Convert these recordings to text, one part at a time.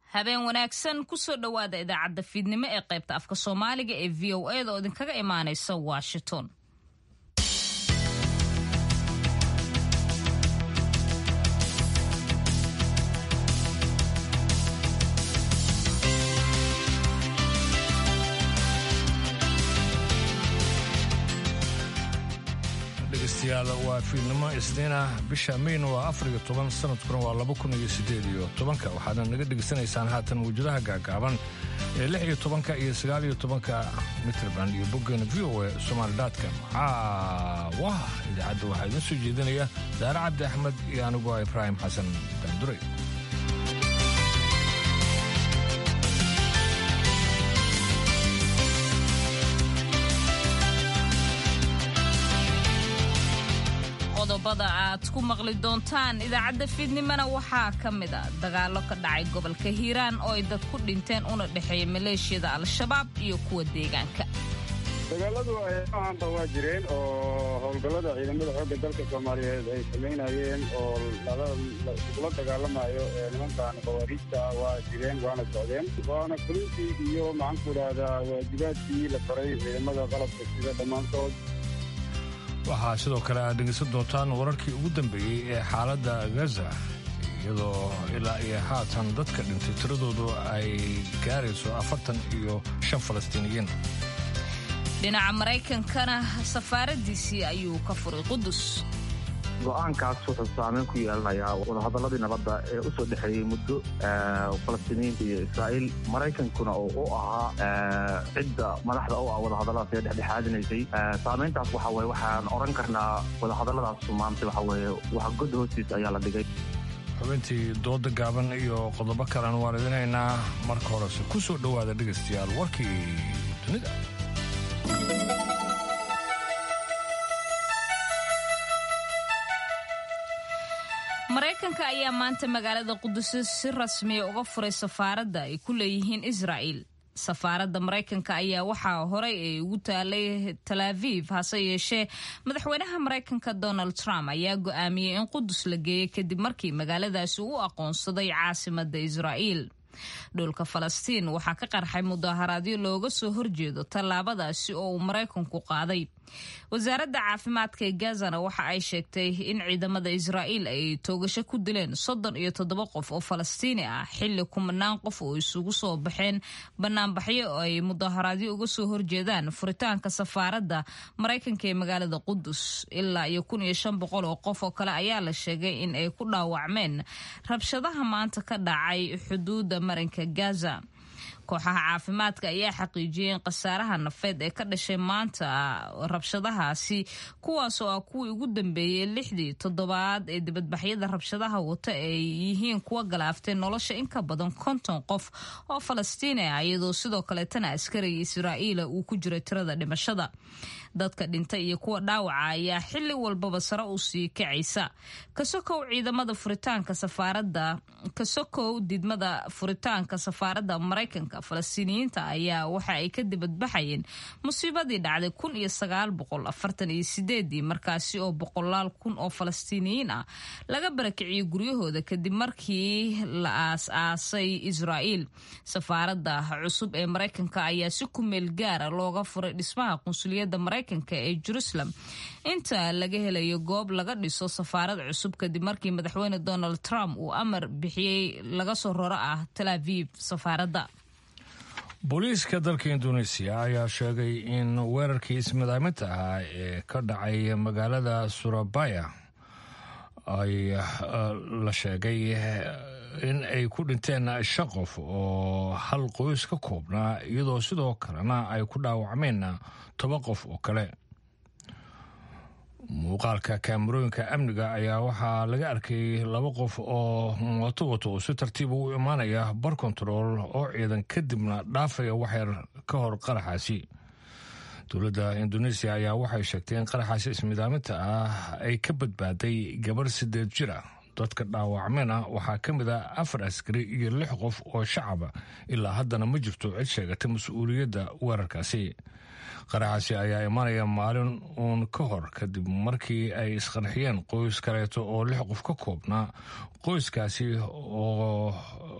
habeen wanaagsan kusoo dhowaada idaacadda fiidnimo ee qaybta afka soomaaliga ee v o eda oo idinkaga imaanaysa washington dhegeystayaal waa fiidnimo isniina bisha mayna waa afariyo toban sanadkuna waa laba kun iyo siddeed iyo tobanka waxaadna naga dhegaysanaysaan haatan wajadaha gaagaaban ee lix iyo tobanka iyo sagaal iyo tobanka mitrband iyo boggeena v o e somaalidaadka caawah idaacadda waxaa idiin soo jeedinaya daare cabdi axmed iyo anigu ah ibraahim xasan daanduray qodobada aad ku maqli doontaan idaacadda fiidnimona waxaa ka mid a dagaallo ka dhacay gobolka hiiraan oo ay dad ku dhinteen una dhexeeya maleeshiyada al-shabaab iyo kuwa deegaanka dagaaladu ahaanba waa jireen oo howlgallada ciidamada xoogga dalka soomaaliyeed ay samaynayeen oo lagula dagaalamayo nimankan khawaariijta waa jireen waana socdeen waana fulintii iyo maxaanku idhaahdaa waajibaadkii la faray ciidamada qalabka sida dhammaantood waxaa sidoo kale aad dhegaysan doontaan wararkii ugu dambeeyey ee xaaladda gaza iyadoo ilaa iyo haatan dadka dhintay tiradoodu ay gaarayso afartan iyo shan falastiiniyiin dhinaca maraykankana safaaradiisii ayuu ka furay qudus go-aankaas wuxuu saameyn ku yeelanayaa wadahadaladii nabadda ee u soo dhexeeyey muddo falastiiniyiinta iyo israa'iil maraykankuna oo u ahaa cidda madaxda u ah wadahadalladaas ee dhexdhexaadinaysay saameyntaas waxa weye waxaan odhan karnaa wadahadalladaas maanta waxa weeye wax god hoostiis ayaa la dhigay xubintii dooda gaaban iyo qodobo kalena waan idinaynaa marka horese ku soo dhowaada dhegaystayaal warkii dunida maraykanka ayaa maanta magaalada qudus si rasmiya uga furay safaaradda ay ku leeyihiin israa'il safaaradda maraykanka ayaa waxaa horey ay ugu taalay tal aviv hase yeeshee madaxweynaha maraykanka donald trump ayaa go'aamiyey in qudus la geeyey kadib markii magaaladaasi u aqoonsaday caasimadda israa'iil dhulka falastiin waxaa ka qarxay mudaharaadyo looga soo horjeedo tallaabadaasi oo uu maraykanku qaaday wasaaradda caafimaadka ee gazana waxa ay sheegtay in ciidamada israa'iil ay toogasho ku dileen soddon iyo toddoba qof oo falastiini ah xilli kumanaan qof oo isugu soo baxeen banaanbaxyo oo ay mudaharaadyo uga soo horjeedaan furitaanka safaaradda maraykanka ee magaalada qudus ilaa iyo kun iyo shan boqol oo qof oo kale ayaa la sheegay in ay ku dhaawacmeen rabshadaha maanta ka dhacay xuduudda marinka gaza kooxaha caafimaadka ayaa xaqiijiyey in khasaaraha nafeed ee ka dhashay maanta rabshadahaasi kuwaas oo ah kuwii ugu dambeeyey lixdii toddobaad ee dibadbaxyada rabshadaha wata ay yihiin kuwa galaaftay nolosha in ka badan konton qof oo falastiini ah iyadoo sidoo kaleetana askariga israa'iila uu ku jiray tirada dhimashada dadka dhintay iyo kuwa dhaawaca ayaa xili walbaba sare u sii kacaysa kasokow ciidamada furitaanka safaaradda kasokow didmada furitaanka safaaradda maraykanka falastiiniyiinta ayaa waxa ay ka dibadbaxayeen musiibadii dhacday kun iyo sagaal boqol afartan iyo sideedii markaasi oo boqolaal kun oo falastiiniyiin ah laga barakiciyey guryahooda kadib markii la aas-aasay israa'iil safaaradda cusub ee maraykanka ayaa si ku meel gaara looga furay dhismaha qunsuliyadda maraykanka ee jerusalem inta laga helayo goob laga dhiso safaarad cusub kadib markii madaxweyne donald trump uu amar bixiyey laga soo roro ah tal aviv safaaradda booliiska dalka induneisiya ayaa sheegay in weerarkii ismadaaminta ahaa ee ka dhacay magaalada surabaya ay la sheegay in ay ku dhinteen shan qof oo hal qoys ka koobnaa iyadoo sidoo kalena ay ku dhaawacmeen toban qof oo kale muuqaalka kaamarooyinka amniga ayaa waxaa laga arkay laba qof oo mooto wato oo si tartiiba u imaanaya bar kontarool oo ciidan kadibna dhaafaya waxyar ka hor qaraxaasi dowladda induneisiya ayaa waxay sheegtay in qaraxaasi ismidaaminta ah ay ka badbaaday gabarh sideed jir ah dadka dhaawacmena waxaa ka mid ah afar askari iyo lix qof oo shacaba ilaa haddana ma jirto cid sheegatay mas-uuliyadda weerarkaasi qaraxaasi ayaa imanaya maalin uun ka hor kadib markii ay isqarxiyeen qoys kaleeto oo lix qof ka koobnaa qoyskaasi oo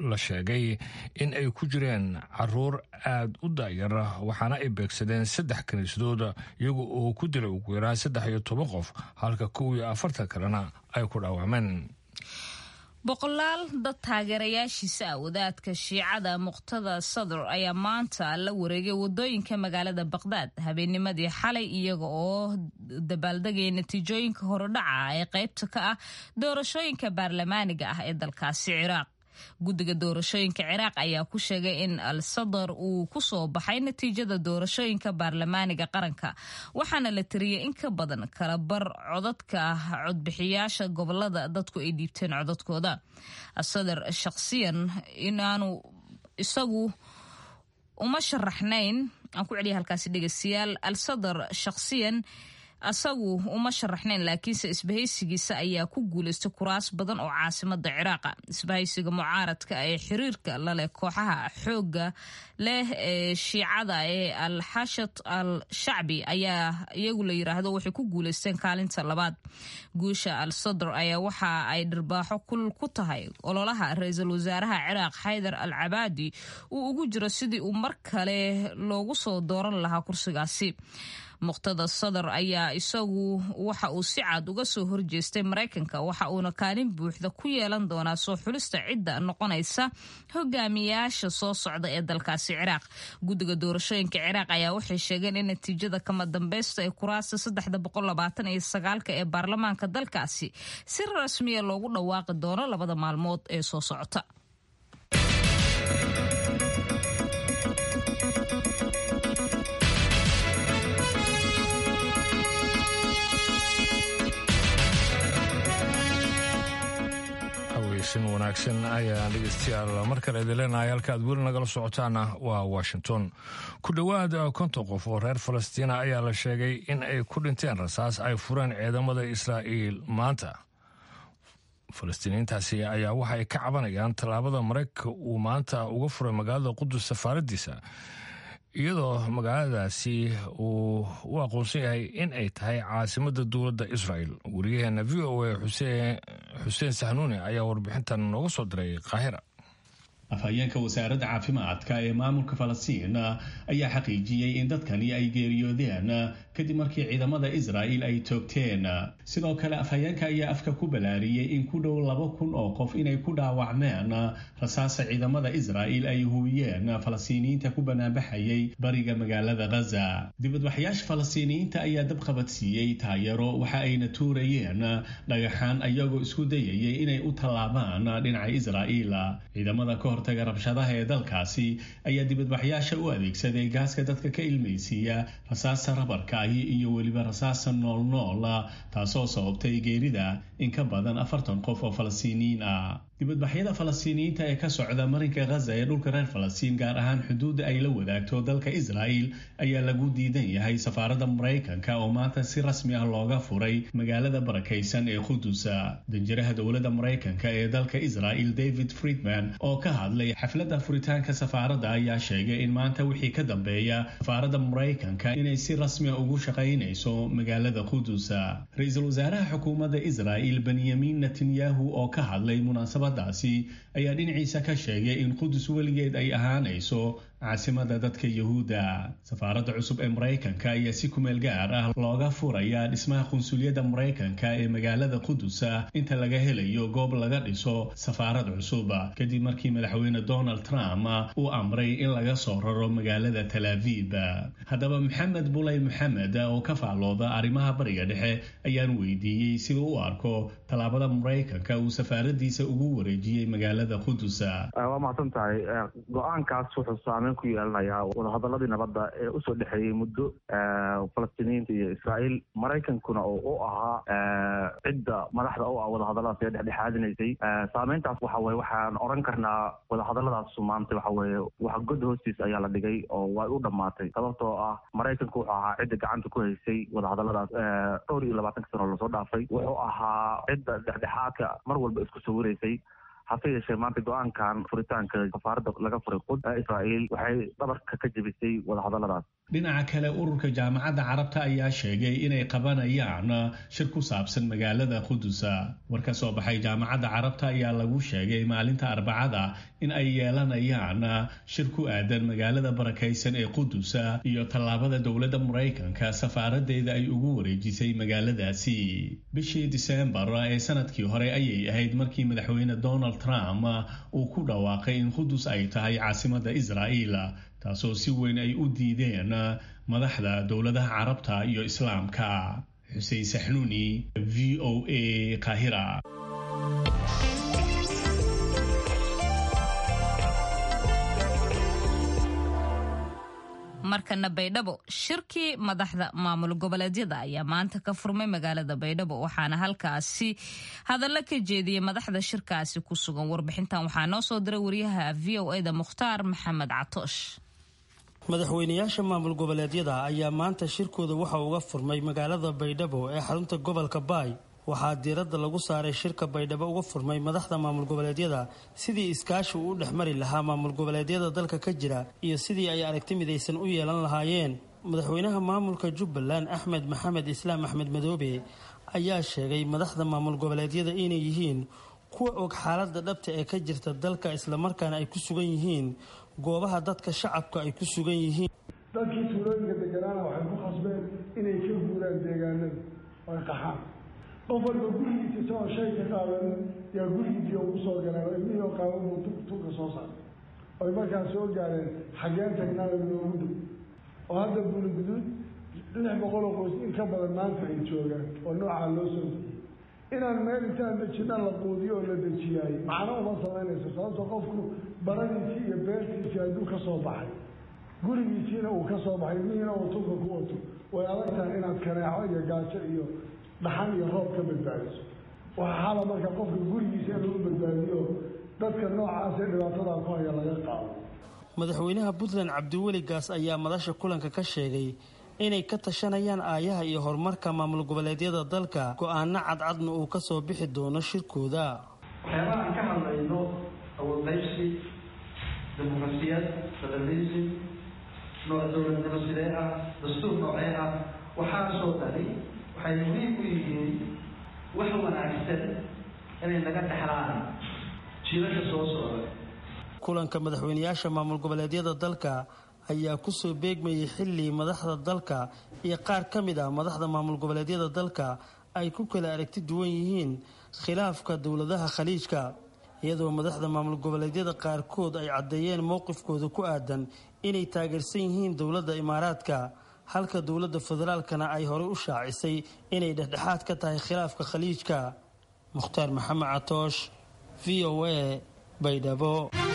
la sheegay in ay ku jireen caruur aada u daayar waxaana ay beegsadeen saddex kiniisadooda iyaga oo ku dilay ugu yaraan saddex iyo toban qof halka kow iyo afartan kalena ay ku dhaawacmeen boqolaal dad taageerayaashiisa ah wadaadka shiicada muqtada sadr ayaa maanta la wareegay wadooyinka magaalada baqdaad habeennimadii xalay iyaga oo dabaaldegaya natiijooyinka horodhaca ee qaybta ka ah doorashooyinka baarlamaaniga ah ee dalkaasi ciraaq guddiga doorashooyinka ciraaq ayaa ku sheegay in al sadar uu ku soo baxay natiijada doorashooyinka baarlamaaniga qaranka waxaana la tiriyey in ka badan kala bar codadka codbixiyaasha gobolada dadku ay dhiibteen codadkooda asadar shakhsiyan inaanu isagu uma sharaxnayn aan ku celiya halkaasi dhegeystayaal al sadar shakhsiyan asagu uma sharaxnayn laakiinse isbahaysigiisa ayaa ku guulaystay kuraas badan oo caasimada ciraaqa isbahaysiga mucaaradka ee xiriirka laleh kooxaha xooga leh ee shiicada ee al xashad al shacbi ayaa iyagu la yiraahdo waxay ku guulaysteen kaalinta labaad guusha al sadr ayaa waxa ay dhirbaaxo kul ku tahay ololaha ra-iisul wasaaraha ciraaq xaydar al cabaadi uu ugu jiro sidii uu mar kale loogu soo dooran lahaa kursigaasi muqtada sadar ayaa isagu waxa uu si cad uga soo horjeestay maraykanka waxa uuna kaalin buuxda ku yeelan doonaa soo xulista cidda noqonaysa hogaamiyaasha soo socda ee dalkaasi ciraaq guddiga doorashooyinka ciraaq ayaa waxay sheegeen in natiijada kama dambeysta ee kuraasta saddexda boqol labaatan iyo sagaalka ee baarlamaanka dalkaasi si rasmiya loogu dhawaaqi doono labada maalmood ee soo socota sin wanaagsan ayaan dhegeystayaal mar kale idin leenahay halka aad weli nagala socotaana waa washington ku dhowaad konton qof oo reer falastiina ayaa la sheegay in ay ku dhinteen rasaas ay fureen ciidamada israa'iil maanta falastiiniyiintaasi ayaa waxa ay ka cabanayaan tallaabada maraykanka uu maanta uga furay magaalada qudus safaaradiisa iyadoo magaaladaasi uu u aqoonsan yahay in ay tahay caasimada dowladda israel wariyaheena v o a xuseen sahnuuni ayaa warbixintan nooga soo diray qaahira afhayeenka wasaaradda caafimaadka ee maamulka falastiin ayaa xaqiijiyey in dadkani ay geeriyoodeen kadib markii ciidamada israa'il ay toogteen sidoo kale afhayeenka ayaa afka ku balaariyey in ku dhow laba kun oo qof inay ku dhaawacmeen rasaasa ciidamada israa'il ay huwiyeen falastiiniyiinta ku banaanbaxayay bariga magaalada ghaza dibadbaxyaasha falastiiniyiinta ayaa dabqabadsiiyey taayaro waxa ayna tuurayeen dhagaxaan ayagoo isku dayayay inay u tallaabaan dhinaca israa'iil ciidamada ka hortaga rabshadaha ee dalkaasi ayaa dibadbaxyaasha u adeegsaday gaaska dadka ka ilmaysiiya rasaasta rabarka ahi iyo weliba rasaasta noolnool taasoo sababtay geerida in ka badan afartan qof oo falastiiniyiin ah dibadbaxyada falastiiniyiinta ee ka socda marinka ghaza ee dhulka reer falastiin gaar ahaan xuduudda ay la wadaagto dalka israa'il ayaa lagu diidan yahay safaaradda maraykanka oo maanta si rasmi ah looga furay magaalada barakaysan ee qudusa danjiraha dowladda maraykanka ee dalka israa'il david friedman oo ka hadlay xafladda furitaanka safaaradda ayaa sheegay in maanta wixii ka dambeeya safaaradda maraykanka inay si rasmi ah ugu shaqaynayso magaalada qudusa ra-iisul wasaaraha xukuumadda israa'il benyamin netanyahu oo ka hadlay munaasabad daasi ayaa dhinaciisa ka sheegay in qudus weligeed ay ahaanayso caasimada dadka yahuudda safaaradda cusub ee maraykanka ayaa si kumeel gaar ah looga furaya dhismaha qunsuliyadda maraykanka ee magaalada qudusa inta laga helayo goob laga dhiso safaarad cusub kadib markii madaxweyne donald trump uu amray in laga soo raro magaalada tal aviib haddaba maxamed bulay maxamed oo ka faallooda arrimaha bariga dhexe ayaan weydiiyey siduu u arko tallaabada maraykanka uu safaaradiisa ugu wareejiyey magaalada qudusa waa mahadsan tahay go-aankaas wuxuu saameyn ku yeelanayaa wadahadaladii nabadda ee usoo dhexeeyey muddo falastiiniyiinta iyo israa'iil maraykankuna oo u ahaa cidda madaxda u ah wadahadalladaas ee dhexdhexaadinaysay saameyntaas waxa weye waxaan oran karnaa wadahadalladaasu maanta waxa weeye wax god hoostiis ayaa la dhigay oo way u dhammaatay sababtoo ah maraykanku wuxuu ahaa cidda gacanta ku haysay wadahadalladaas dhowr iyo labaatanka sano lasoo dhaafay wuxuu ahaa cidda dhexdhexaadka mar walba isku sawiraysay hase yeeshee maanta go-aankan furitaanka safaaradda laga furay qud israa'iil waxay dhabarka ka jebisay wadahadalladaas dhinaca kale ururka jaamacadda carabta ayaa sheegay inay qabanayaan shir ku saabsan magaalada qudusa war ka soo baxay jaamacadda carabta ayaa lagu sheegay maalinta arbacada in ay yeelanayaan shir ku aadan magaalada barakaysan ee qudusa iyo tallaabada dowladda maraykanka safaaradeeda ay ugu wareejisay magaaladaasi bishii diseembar ee sanadkii hore ayay ahayd markii madaxweyne donald trump uu ku dhawaaqay in qudus ay tahay caasimada israa'iil taasoo si weyn ay u diideen madaxda dowladaha carabta iyo islaamka xuseen saxnuuni v o a kahira markana baydhabo shirkii madaxda maamul goboleedyada ayaa maanta ka furmay magaalada baydhabo waxaana halkaasi hadallo ka jeediyey madaxda shirkaasi ku sugan warbixintan waxaa noo soo diray wariyaha v o eda mukhtaar maxamed catoosh madaxweynayaasha maamul goboleedyada ayaa maanta shirkooda waxa uga furmay magaalada baydhabo ee xarunta gobolka baay waxaa diiradda lagu saaray shirka baydhabo uga furmay madaxda maamul goboleedyada sidii iskaashi uu u dhex mari lahaa maamul goboleedyada dalka ka jira iyo sidii ay aragti midaysan u yeelan lahaayeen madaxweynaha maamulka jubbaland axmed maxamed islaam axmed madoobe ayaa sheegay madaxda maamul goboleedyada inay yihiin kuwa og xaaladda dhabta ee ka jirta dalka islamarkaana ay ku sugan yihiin goobaha dadka shacabka ay ku sugan yihiin dadkii tuulooyinka deganaana waxay ku khasbeen inay ka guuraan deegaanada oy qaxaan qof walba gurigiisa isagoo shay ka qaabanin yaa gurigiisii ugu soo galeen oo ilmihii oo qaaban buu tuka soo saaray oy markaas soo gaareen xageen tagnaada loogu dhow oo hadda buuliguduud lix boqol oo qoys in ka badan maanta ay joogaan oo noocaa loo soo dejiyey inaan meel intaan dejina la quudiyo oo la dejiyaay macno uma samaynayso sababto qofku baradiisii iyo beertiisii hadduu ka soo baxay gurigiisiina uu ka soo baxay ilmihiina uu tunka ku wato way adag tahay inaad kaneeco iyo gaajo iyo dhaxan iyo roob ka badbaadiso waxaa xala marka qofka gurigiisa in lagu badbaadiyo dadka noocaasee dhibaatadaa ku haya laga qaado madaxweynaha puntland cabdiweli gaas ayaa madasha kulanka ka sheegay inay ka tashanayaan aayaha iyo horumarka maamul goboleedyada dalka go-aano cadcadna uu kasoo bixi doono shirkooda waxyaabaha aan ka hadlayno awoodqaybsi dimuqrasiyad federalism nooc dowladnimo sidee ah dastuur noocee ah waxaasoo dhani waxay muhiim u yihiin wax wanaagsan inay naga dhexlaan jiilasha soo socda kulanka madaxweynayaasha maamul goboleedyada dalka ayaa kusoo beegmayay xilli madaxda dalka iyo qaar ka mid ah madaxda maamul goboleedyada dalka ay ku kala aragti duwan yihiin khilaafka dowladaha khaliijka iyadoo madaxda maamul goboleedyada qaarkood ay caddeeyeen mowqifkooda ku aadan inay taageersan yihiin dowladda imaaraadka halka dowladda federaalkana ay horey u shaacisay inay dhexdhexaad ka tahay khilaafka khaliijka mukhtaar maxamed catoosh v o a baydhabo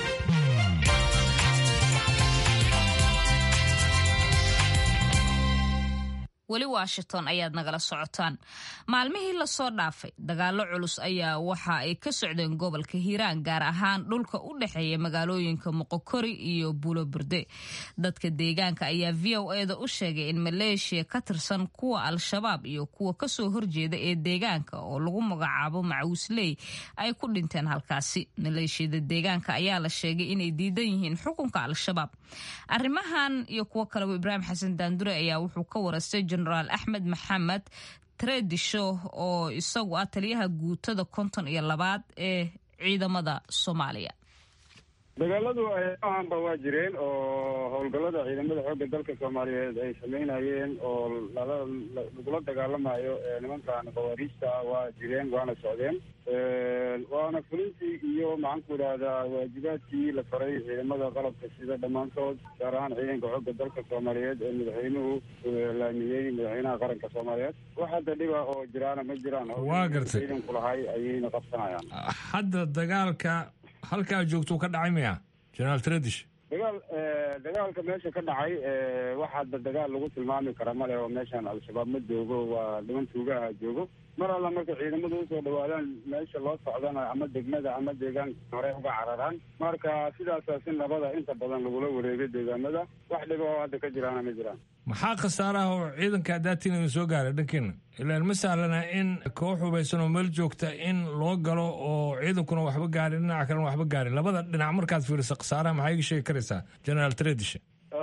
weli washington ayaad nagala socotaan maalmihii lasoo dhaafay dagaalo culus ayaa waxa ay ka socdeen gobolka hiiraan gaar ahaan dhulka u dhexeeya magaalooyinka moqokori iyo buuloburde dadka deegaanka ayaa v o eda u sheegay in maleeshiya ka tirsan kuwa al-shabaab iyo kuwa kasoo horjeeda ee deegaanka oo lagu magacaabo macuusley ay ku dhinteen halkaasi maleeshiyada deegaanka ayaa la sheegay inay diidan yihiin xukunka al-shabaab arrimahan iyo kuwo kaleba ibraahim xasan daandure ayaa wuxuu ka waraystay genaraal axmed maxamed tredisho oo isagu ah taliyaha guutada konton iyo labaad ee ciidamada soomaaliya dagaaladu ayaanba waa jireen oo howlgallada ciidamada xoogga dalka soomaaliyeed ay sameynayeen oo lagula dagaalamayo nimankan khawaariijta waa jireen waana socdeen waana fulintii iyo maxaanku idhahdaa waajibaadkii la faray ciidamada qalabka sida dhammaantood gaar ahaan ciidanka xoogga dalka soomaaliyeed ee madaxweynuhu laamiyey madaxweynaha qaranka soomaaliyeed wax hadda dhiba oo jiraana ma jiraan waa gartay ciidanku lahay ayayna qabsanayaan hadda dagaalka halkaa joogtuu ka dhacay maya generaal tredish dagaal dagaalka meesha ka dhacay wax hadda dagaal lagu tilmaami kara male oo meeshan al-shabaab ma joogo waa dhiman tuugaha joogo mar alla marka ciidamadu usoo dhawaadaan meesha loo socdana ama degmada ama deegaanka hore uga cararaan marka sidaasaa si nabada inta badan lagula wareegay deegaamada wax dhiba oo hadda ka jiraana ma jiraan maxaa khasaaraha oo ciidanka daatin idin soo gaaray dhankiina ilaan ma sahlana in koox hubaysan oo meel joogta in loo galo oo ciidankuna waxba gaarin dhinaca kalena waxba gaarin labada dhinac markaad fiiriso khasaaraha maxaa iga sheegi karaysaa generaal tredish waa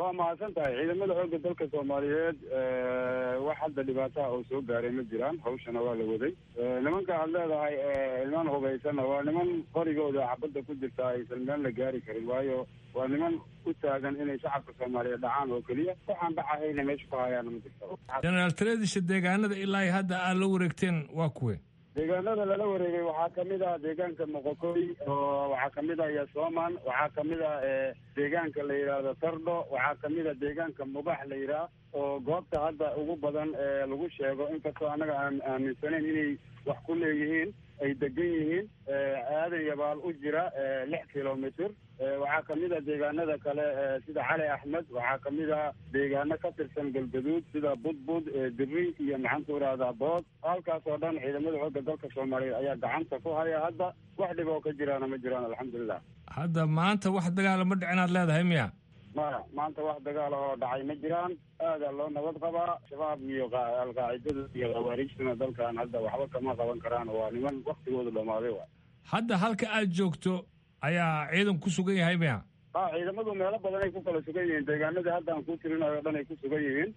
waa mahadsan tahay ciidamada xoogga dalka soomaaliyeed wax hadda dhibaataha oo soo gaaray ma jiraan hawshana waa la waday nimanka aad leedahay niman hubaysana waa niman qorigooda xabadda ku jirta aysan meel la gaari karin waayo waa niman u taagan inay shacabka soomaaliyeed dhacaan oo keliya waxaan dhacahayna meesha ku hayaana ma jirto jenaraal tareedisha deegaanada ilaa hadda aad la wareegteen waa kuwe deegaanada lala wareegay waxaa kamid ah deegaanka moqokoy oo waxaa kamid ah yasoman waxaa kamid ah deegaanka la yidhaahdo tardho waxaa kamid ah deegaanka mubax la yidhaah oo goobta hadda ugu badan ee lagu sheego inkastoo annaga aan aaminsanayn inay wax ku leeyihiin ay degan yihiin aadan yabaal u jira lix kilomitr waxaa kamid a deegaanada kale sida cali axmed waxaa kamid a deegaano ka tirsan galgaduud sida budbud diri iyo maxaanku irahdaa bood halkaas oo dhan ciidamada xoogga dalka soomaaliyeed ayaa gacanta ku haya hadda wax dhib oo ka jiraana ma jiraan alxamdulilah hadda maanta wax dagaala ma dhicin aad leedahay miya maya maanta wax dagaal oo dhacay ma jiraan aadaa loo nabad qabaa shabaab iyo alqaacidada iyo khawaarijtuna dalkan hadda waxba kama qaban karaan waa niman waktigoodu dhamaaday wa hadda halka aad joogto ayaa ciidan ku sugan yahay miya a ciidamadu meelo badan ay ku kala sugan yihiin deegaanadii hadda aan ku tirinayo o dhan ay ku sugan yihiin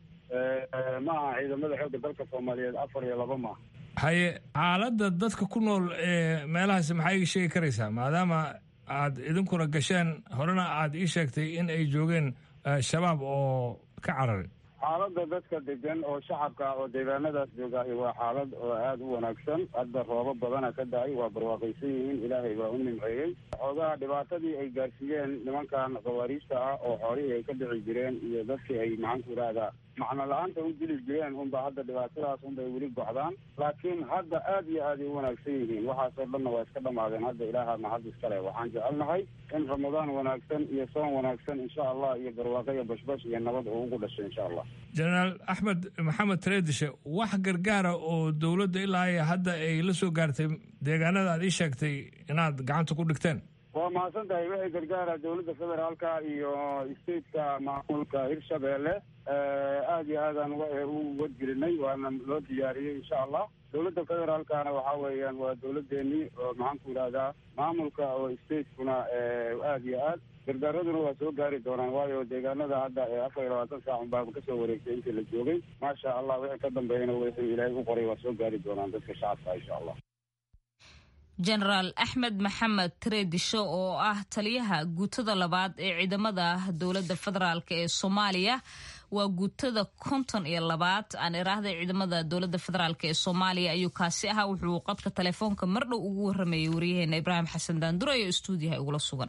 ma aha ciidamada xoogga dalka soomaaliyeed afar iyo laba maaha haye xaaladda dadka ku nool ee meelahaasi maxaa ii sheegi karaysaa maadaama aad idinkuna gasheen horena aad ii sheegtay in ay joogeen shabaab oo ka cararay xaaladda dadka degan oo shacabka oo deegaanadaas joogaahi waa xaalad oo aada u wanaagsan hadda roobo badana ka da-ay waa barwaaqaysan yihiin ilaahay baa u nimceeyey xoogaha dhibaatadii ay gaarsiiyeen nimankan khawaariijta ah oo xoolihii ay ka dhici jireen iyo dadkii ay maxaanku idhaahdaa macno la-aanta u dili jireen unba hadda dhibaatadaas unbay weli gocdaan laakiin hadda aada iyo aaday u wanaagsan yihiin waxaasoo dhanna waa iska dhamaadeen hadda ilaaha mahad iskale waxaan jecelnahay in ramadaan wanaagsan iyo soon wanaagsan insha allah iyo barwaaqo iyo bashbash iyo nabad uu ugu dhashay insha allah jenaraal axmed maxamed tareedishe wax gargaara oo dowladda ilaa iyo hadda ay la soo gaartay deegaanada aad ii sheegtay inaad gacanta ku dhigteen waa mahadsan tahay wixii gargaara dowladda federaalka iyo stateka maamulka hirshabeelle aada iyo aadaan u wadgelinay waana loo diyaariyey insha allah dowladda federaalkana waxaa weeyaan waa dowladeenii oo maxaanku idhahdaa maamulka oo statekuna aada iyo aad gargaaraduna waa soo gaari doonaan waayo deegaanada hadda afar iyo labaatan saac unbaa kasoo wareegtay intii la joogay maasha allah wixii ka dambeeyana wixii ilaahay u qoray waa soo gaari doonaan dadka shacabka insha allah jenaraal axmed maxamed tareedisho oo ah taliyaha guutada labaad ee ciidamada dowladda federaalk ee soomaaliya waa guutada konton iyo labaad aan iraahday ciidamada dowladda federaalk ee soomaaliya ayuu kaasi ahaa wuxuu qadka telefoonka mardhow ugu waramayay waryaheena ibraahim xasan daandure oo stuudiyaha igula sugan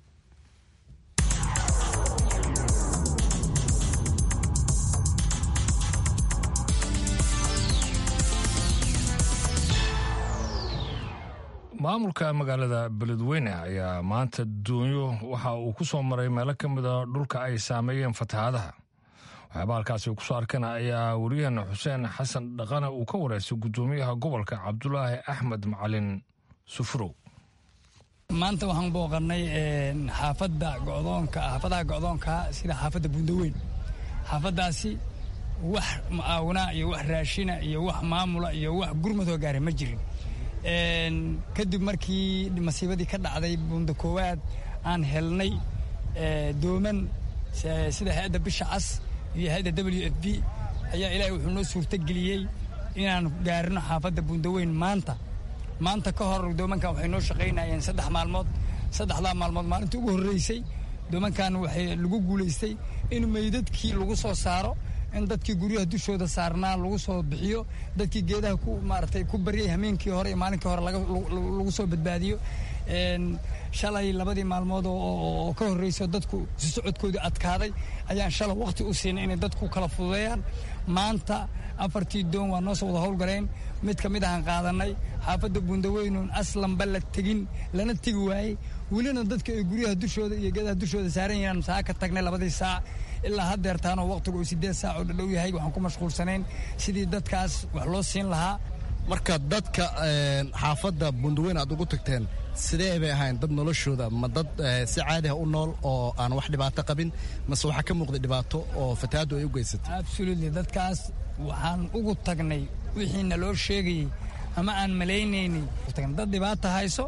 maamulka magaalada beledweyne ayaa maanta doonyo waxa uu ku soo maray meelo ka mida dhulka ay saameeyeen fatahaadaha waxyaaba halkaasi ku soo arkana ayaa wariyaheena xuseen xasan dhaqane uu ka wareystay guddoomiyaha gobolka cabdulaahi axmed macalin sufurow maanta waxaan booqannay xaafadda godoonka xaafadaha go'doonka sida xaafadda buundaweyn xaafaddaasi wax mucaawina iyo wax raashina iyo wax maamula iyo wax gurmadoo gaara ma jirin kadib markii masiibadii ka dhacday buunda koowaad aan helnay dooman sida hay-adda bisha cas iyo hay-adda w f b ayaa ilaahay wuxuu noo suurtogeliyey inaan gaarino xaafadda buundaweyn maanta maanta ka hor doomankan waxay noo shaqaynayeen saddex maalmood saddexdaa maalmood maalintii ugu horreysay doomankan waxay lagu guulaystay in meydadkii lagu soo saaro in dadkii guryaha dushooda saarnaa lagu soo bixiyo dadkii geedaha ku maaratay ku baryay hameenkii hore iyo maalinkii hore lagu soo badbaadiyo shalay labadii maalmood oo ka horreyso dadku si socodkoodii adkaaday ayaan shalay waqti u siinay inay dadku kala fududeeyaan maanta afartii doon waa noo soo wada howlgaleen mid ka mid ahaan qaadanay xaafadda buundaweynuun aslanba la tegin lana tegi waayey welina dadka ay guryaha dushooda iyo geedaha dushooda saaran yihiin saa ka tagnay labadii saac ilaa haddeertaanoo waqtigu uu siddeed saac oo dhadhow yahay waxaan ku mashquulsanayn sidii dadkaas wax loo siin lahaa marka dadka xaafadda buundaweyn aad ugu tagteen sidee bay ahayn dad noloshooda ma dad si caadi ah u nool oo aan wax dhibaato qabin mase waxaa ka muuqda dhibaato oo fatahaaddu ay u geysatay absolutely dadkaas waxaan ugu tagnay wixii naloo sheegayey ama aan malaynaynay dad dhibaata hayso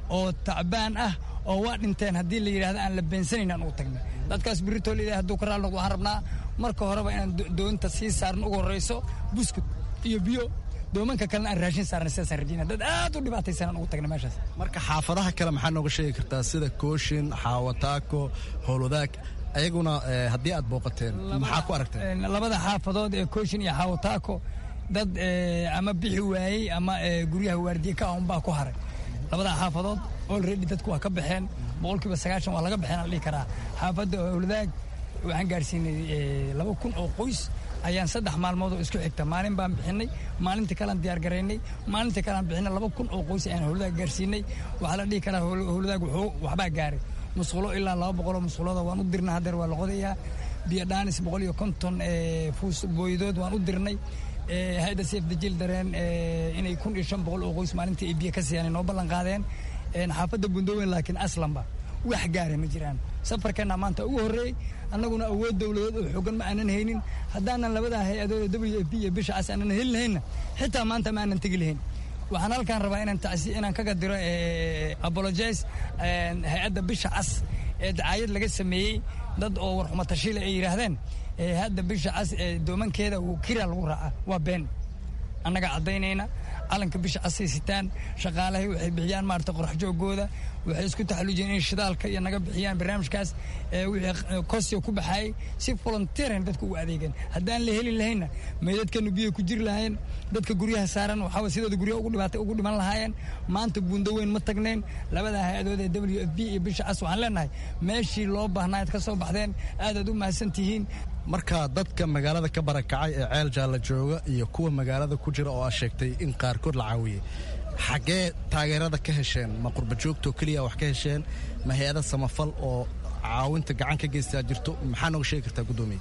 oo tacbaan ah oo waa dhinteen haddii la yidhahdo aan la beensanayn aan ugu tagnay dadkaas biritool ilahay hadduu ka raali noqdo waxaan rabnaa marka horeba inaan doonta sii saarno ugu horrayso buskut iyo biyo doomanka kalena aan raashin saarnay sidaasaan rajayna dad aad u dhibaataysan aan ugu tagnay meeshaas marka xaafadaha kale maxaa nooga sheegi kartaa sida kooshin xaawataako howlwadaag ayaguna haddii aad booqateen maxaa ku aragteen labada xaafadood ee kooshin iyo xaawataako dad ama bixi waayey ama guryaha waardiye ka ahun baa ku haray labada xaafadood olredy dadku waa ka baxeen boqolkiiba sagaashan waa laga baxeen aan dhihi karaa xaafadda howladaag waxaan gaadhsiinay laba kun oo qoys ayaan saddex maalmood oo isku xigta maalin baan bixinay maalintii kalean diyaar garaynay maalintii kalean bixinay laba kun oo qoys ayaan howladaag gaarsiinay waxaa la dhihi karaa howladaag wuxuu waxbaa gaaray musqulo ilaa laba boqoloo musqulooda waan u dirnay haddeer waa la qodayaa biyo dhaanis boqol iyo konton fuus booydood waan u dirnay hay-adda seef dajil dareen inay kun iyo shan boqol oo qoys maalintii ay biyo ka siiyaan noo ballan qaadeen xaafadda bundoweyn laakiin aslanba wax gaara ma jiraan safarkeenna maanta ugu horreeyey annaguna awood dowladeed oo xoogan ma aanan haynin haddaanan labada hay-adood w f b iyo bisha cas aanan heli lahaynna xitaa maanta ma aanan tegi lahayn waxaan halkaan rabaa inaan tacsi inaan kaga diro apologize hay-adda bisha cas ee dacaayad laga sameeyey dad oo warxuma tashiile ay yidhaahdeen hadda bisha cas doomankeeda kira lagu raaca waa been annaga caddaynayna calanka bisha casay sitaan shaqaalahay waxay bixiyaan maarata qorax joogooda waxay isku taxalujiyeen in shidaalka iyo naga bixiyaan barnaamijkaas wixii kosio ku baxaayay si volunteeran dadku ugu adeegeen haddaan la helin lahaynna meydadkanu biyo ku jiri lahaayeen dadka guryaha saaran waxaa sidooda guryaha ugu dhibaatay ugu dhiman lahaayeen maanta buundo weyn ma tagnayn labada hay-adood ee w f b iyo bisha cas waxaan leenahay meeshii loo baahnaa ad ka soo baxdeen aadaad u mahadsan tihiin marka dadka magaalada ka barakacay ee ceel jaalla jooga iyo kuwa magaalada ku jira oo aad sheegtay in qaarkood la caawiyey xaggee taageerada ka hesheen ma qurba joogtoo keliya wax ka hesheen ma hay-ada samafal oo caawinta gacan ka geystaa jirto maxaa nooga sheegi kartaa guddoomiye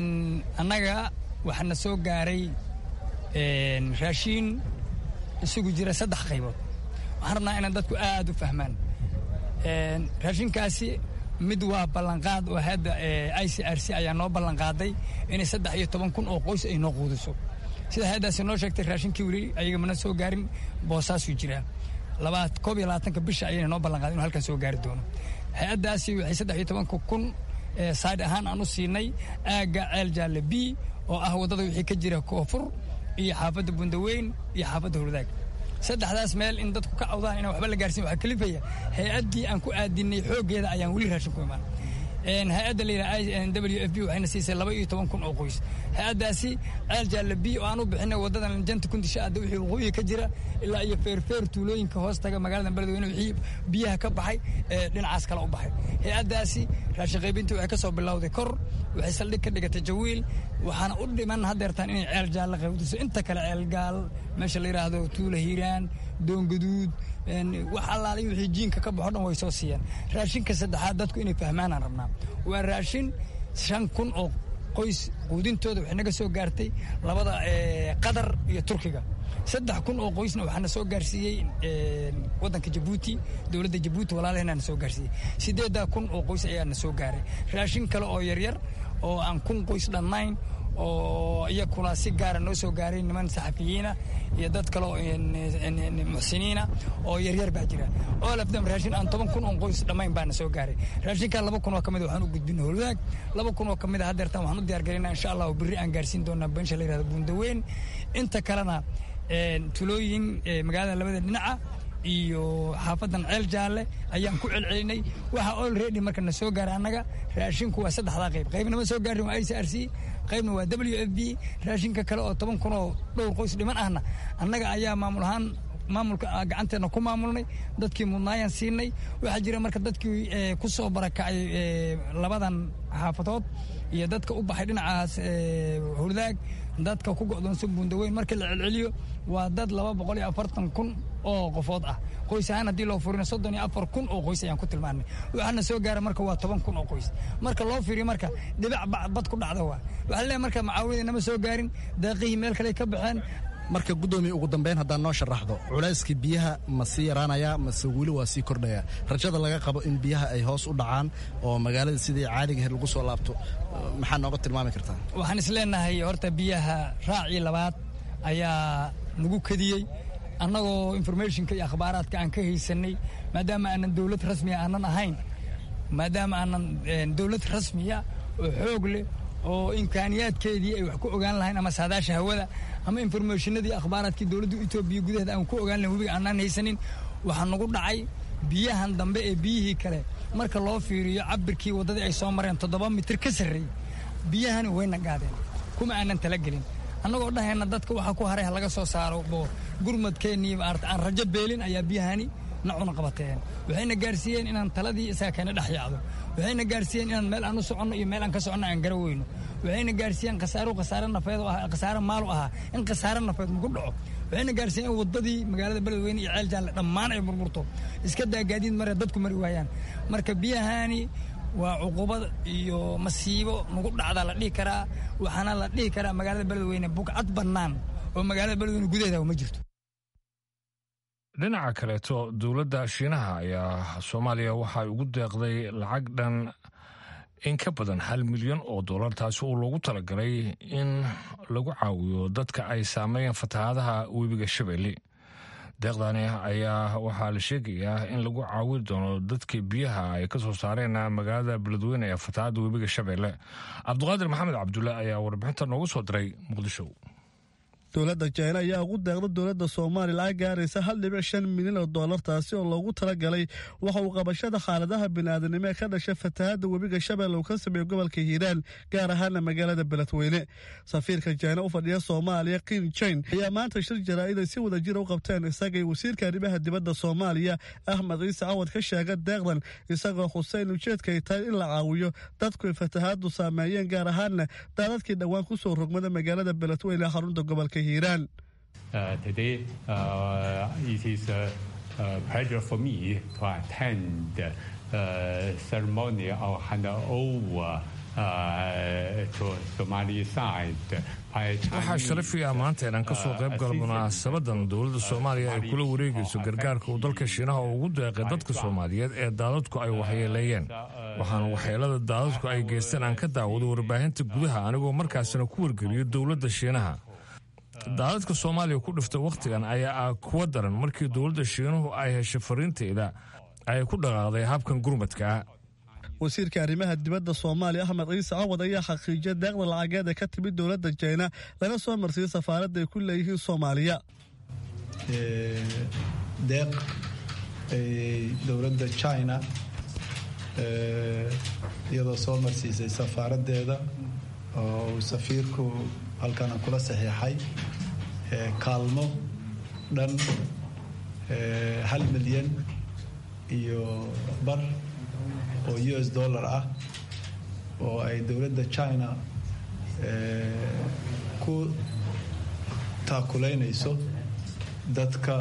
annaga waxaana soo gaaray raashiin isugu jira saddex qaybood waxaan rabnaa inaan dadku aad u fahmaan raashinkaasi mid waa ballanqaad oo hadda i c r c ayaa noo ballanqaaday inay saddex iyo toban kun oo qoys ay noo quudiso sida hay-addaasi noo sheegtay raashinkii weli ayaga mana soo gaarin boosaasuu jiraa labaad koob iyo labaatanka bisha ayayna noo ballanqaaday inu halkan soo gaari doono hay-addaasi waxay saddex iyo tobanka kun sayd ahaan aan u siinay aagga ceel jaalle b oo ah waddada wixii ka jira koonfur iyo xaafadda bundaweyn iyo xaafadda hurdaag saddexdaas meel in dadku ka cawdaan inaan waxba la gaarsiin waxaa kalifaya hay-addii aan ku aadinay xooggeeda ayaan weli raashin ku imaan hay-adda layidhaha w f b waxayna siisay laba iyo toban kun oo qoys hay-addaasi ceel jaalle b oo aan u bixinay waddadan janta kundisha adda wixii waqooyiga ka jira ilaa iyo feerfeer tuulooyinka hoos taga magaalada beledweyne wixii biyaha ka baxay ee dhinacaas kale u baxay hay-addaasi raashin qaybintii waxay ka soo bilowday kor waxay saldhig ka dhigatay jawiil waxaana u dhiman haddeertaan inay ceel jaalle qaybdiso inta kale ceel gaal meesha la yidhaahdo tuula hiiraan doongaduud wax allaaliy wixii jiinka ka baxo dhan way soo siiyaan raashinka saddexaad dadku inay fahmaanaan rabnaa waa raashin shan kun oo qoys quudintooda waxay naga soo gaartay labada qatar iyo turkiga saddex kun oo qoysna waxaana soo gaarsiiyey waddanka jabuuti dowladda jabuuti walaalaheenaana soo gaarsiiyey siddeeddaa kun oo qoys ayaana soo gaaray raashin kale oo yaryar oo aan kun qoys dhannayn oo iyakuna si gaara noo soo gaaray niman saxafiyiina iyo dad kale oo muxsiniina oo yaryar baa jira oo lafdam raashin aan toban kun oo qoys dhammayn baana soo gaaray raashinkaa laba kun oo ka mid waxaan u gudbina holwadaag laba kun oo ka mid a haddeertaan waxaan u diyaar garaynaa insha allah oo berri aan gaarsiin doonaa beensha la yihahdo buundaweyn inta kalena tulooyin magaalada labada dhinaca iyo xaafadan ceel jaalle ayaan ku celcelinay waxa olredy marka na soo gaaray annaga raashinku waa saddexdaa qayb qaybna ma soo gaarin waa i c r c qaybna waa w f b raashinka kale oo toban kun oo dhowr qoys dhiman ahna annaga ayaa maamul ahaan maamulka gacanteena ku maamulnay dadkii mudnaayaan siinay waxaa jira marka dadkii ku soo barakacay labadan xaafadood iyo dadka u baxay dhinacaas hurdaag dadka ku go'doonsan buundaweyn markii la celceliyo waa dad laba boqol iyo afartan kun oo qofood ah qoys ahaan haddii loo furino soddon iyo afar kun oo qoys ayaan ku tilmaanay waxaana soo gaara marka waa toban kun oo qoys marka loo fiiriyo marka dhibac bad ku dhacda waa waxaa leeyahay marka macaawinada nama soo gaarin daaqihii meel kale ka baxeen marka guddoomiye ugu dambeyn haddaan noo sharaxdo culayskii biyaha ma sii yaraanayaa mase weli waa sii kordhayaa rajada laga qabo in biyaha ay hoos u dhacaan oo magaalada sidii caadigaheed lagu soo laabto maxaa nooga tilmaami kartaa waxaan is leenahay horta biyaha raacii labaad ayaa nagu kadiyey annagoo informationka iyo akhbaaraadka aan ka haysanay maadaama aanan dowlad rasmiya aanan ahayn maadaama aanan dowlad rasmiya oo xoog leh oo imkaaniyaadkeedii ay wax ku ogaan lahayn ama saadaasha hawada ama informationadii akhbaaraadkii dowladda etoobiya gudaheeda aan ku ogaan lahayn webiga aanaan haysanin waxaa nagu dhacay biyahan dambe ee biyihii kale marka loo fiiriyo cabirkii waddadii ay soo mareen toddoba mitir ka sarreeyey biyahani wayna gaadeen kuma aanan talagelin annagoo dhahayna dadka waxaa ku haray ha laga soo saaro oo gurmadkeennii maarata aan rajo beelin ayaa biyahani nacuna qabateen waxayna gaarsiiyeen inaan taladii isaga keena dhex yaacdo waxayna gaarsiiyeen inaan meel aan u soconno iyo meel aan ka soconno aan gara weyno waxayna gaarsiiyeen khasaaru khasaare nafeed oo ahaa khasaare maalu ahaa in khasaare nafeed maku dhaco waxayna gaarsiiyeen in waddadii magaalada beledweyne iyo ceel jaalle dhammaan ay burburto iska daa gaadiid mare dadku mari waayaan marka biyahani waa cuqubad iyo masiibo nagu dhacdaa la dhihi karaa waxaana la dhihi karaa magaalada beledweyne bugcad bannaan oo magaalada beledweyne gudaheeda ma jirto dhinaca kaleeto dowladda shiinaha ayaa soomaaliya waxay ugu deeqday lacag dhan in ka badan hal milyan oo dollar taasi oo loogu talagalay in lagu caawiyo dadka ay saameeyeen fatahaadaha webiga shabeelle deeqdani ayaa waxaa la sheegayaa in lagu caawin doono dadkii biyaha ay ka soo saareen magaalada beledweyne ee fatahaadda webiga shabeelle cabdiqaadir maxamed cabdulle ayaa warbixinta noogu soo diray muqdisho dowladda jina ayaa ugu deeqda dowladda soomaaliya lacag gaaraysa hal dhibic shan milyan oo dollar taasi oo loogu talagalay waxa uu qabashada xaaladaha bini'aadanimo ee ka dhasha fatahaadda webiga shabeelle uu ka sameeyo gobolka hiiraan gaar ahaana magaalada beledweyne safiirka jina u fadhiya soomaaliya kin jain ayaa maanta shir jaraa'id ay si wada jira u qabteen isagay wasiirka arrimaha dibadda soomaaliya axmed ciise cawad ka sheega deeqdan isagoo xuseyn ujeedka ay tahay in la caawiyo dadku ay fatahaaddu saameeyeen gaar ahaana daadadkii dhowaan ku soo rogmada magaalada beledweyne ee xarunta gobolka Uh, today, uh, it is a, a, pleasure for me to attend uh, ceremony of handover waxaa sharafiga maanta inaan ka soo qayb galo munaasabadan dowladda soomaaliya ay kula wareegayso gargaarka uu dalka shiinaha ugu deeqay dadka soomaaliyeed ee daadadku ay waxyeeleeyeen waxaana waxyeelada daadadku ay geysteen aan ka daawado warbaahinta gudaha anigoo markaasina ku wargeliyo dowladda shiinaha daadadka soomaaliya ku dhiftay wakhtigan ayaa ah kuwa daran markii dowladda shiinuhu ay heshay fariinteeda ay ku dhaqaaqday habkan gurmadka wasiirka arrimaha dibadda soomaaliya axmed ciise cawad ayaa xaqiijiyay deeqda lacageed ee ka timid dowladda jina lana soo marsiiyey safaaradda ay ku leeyihiin soomaaliya deeq dowladda china iyadoo soo marsiisay safaaraddeeda oo uu safiirku halkana kula saxiixay kaalmo dhan hal milyan iyo bar oo u s dollar ah oo ay dowladda china ku taakulaynayso dadka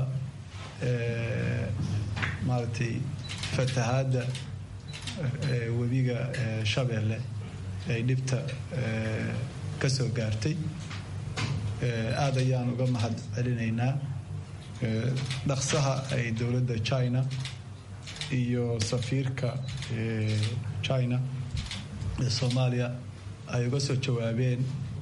maaragtay fatahaadda webiga shabeelle ay dhibta ka soo gaartay aada ayaan uga mahad celinaynaa dhaqsaha ay dowladda china iyo safiirka china ee soomaaliya ay uga soo jawaabeen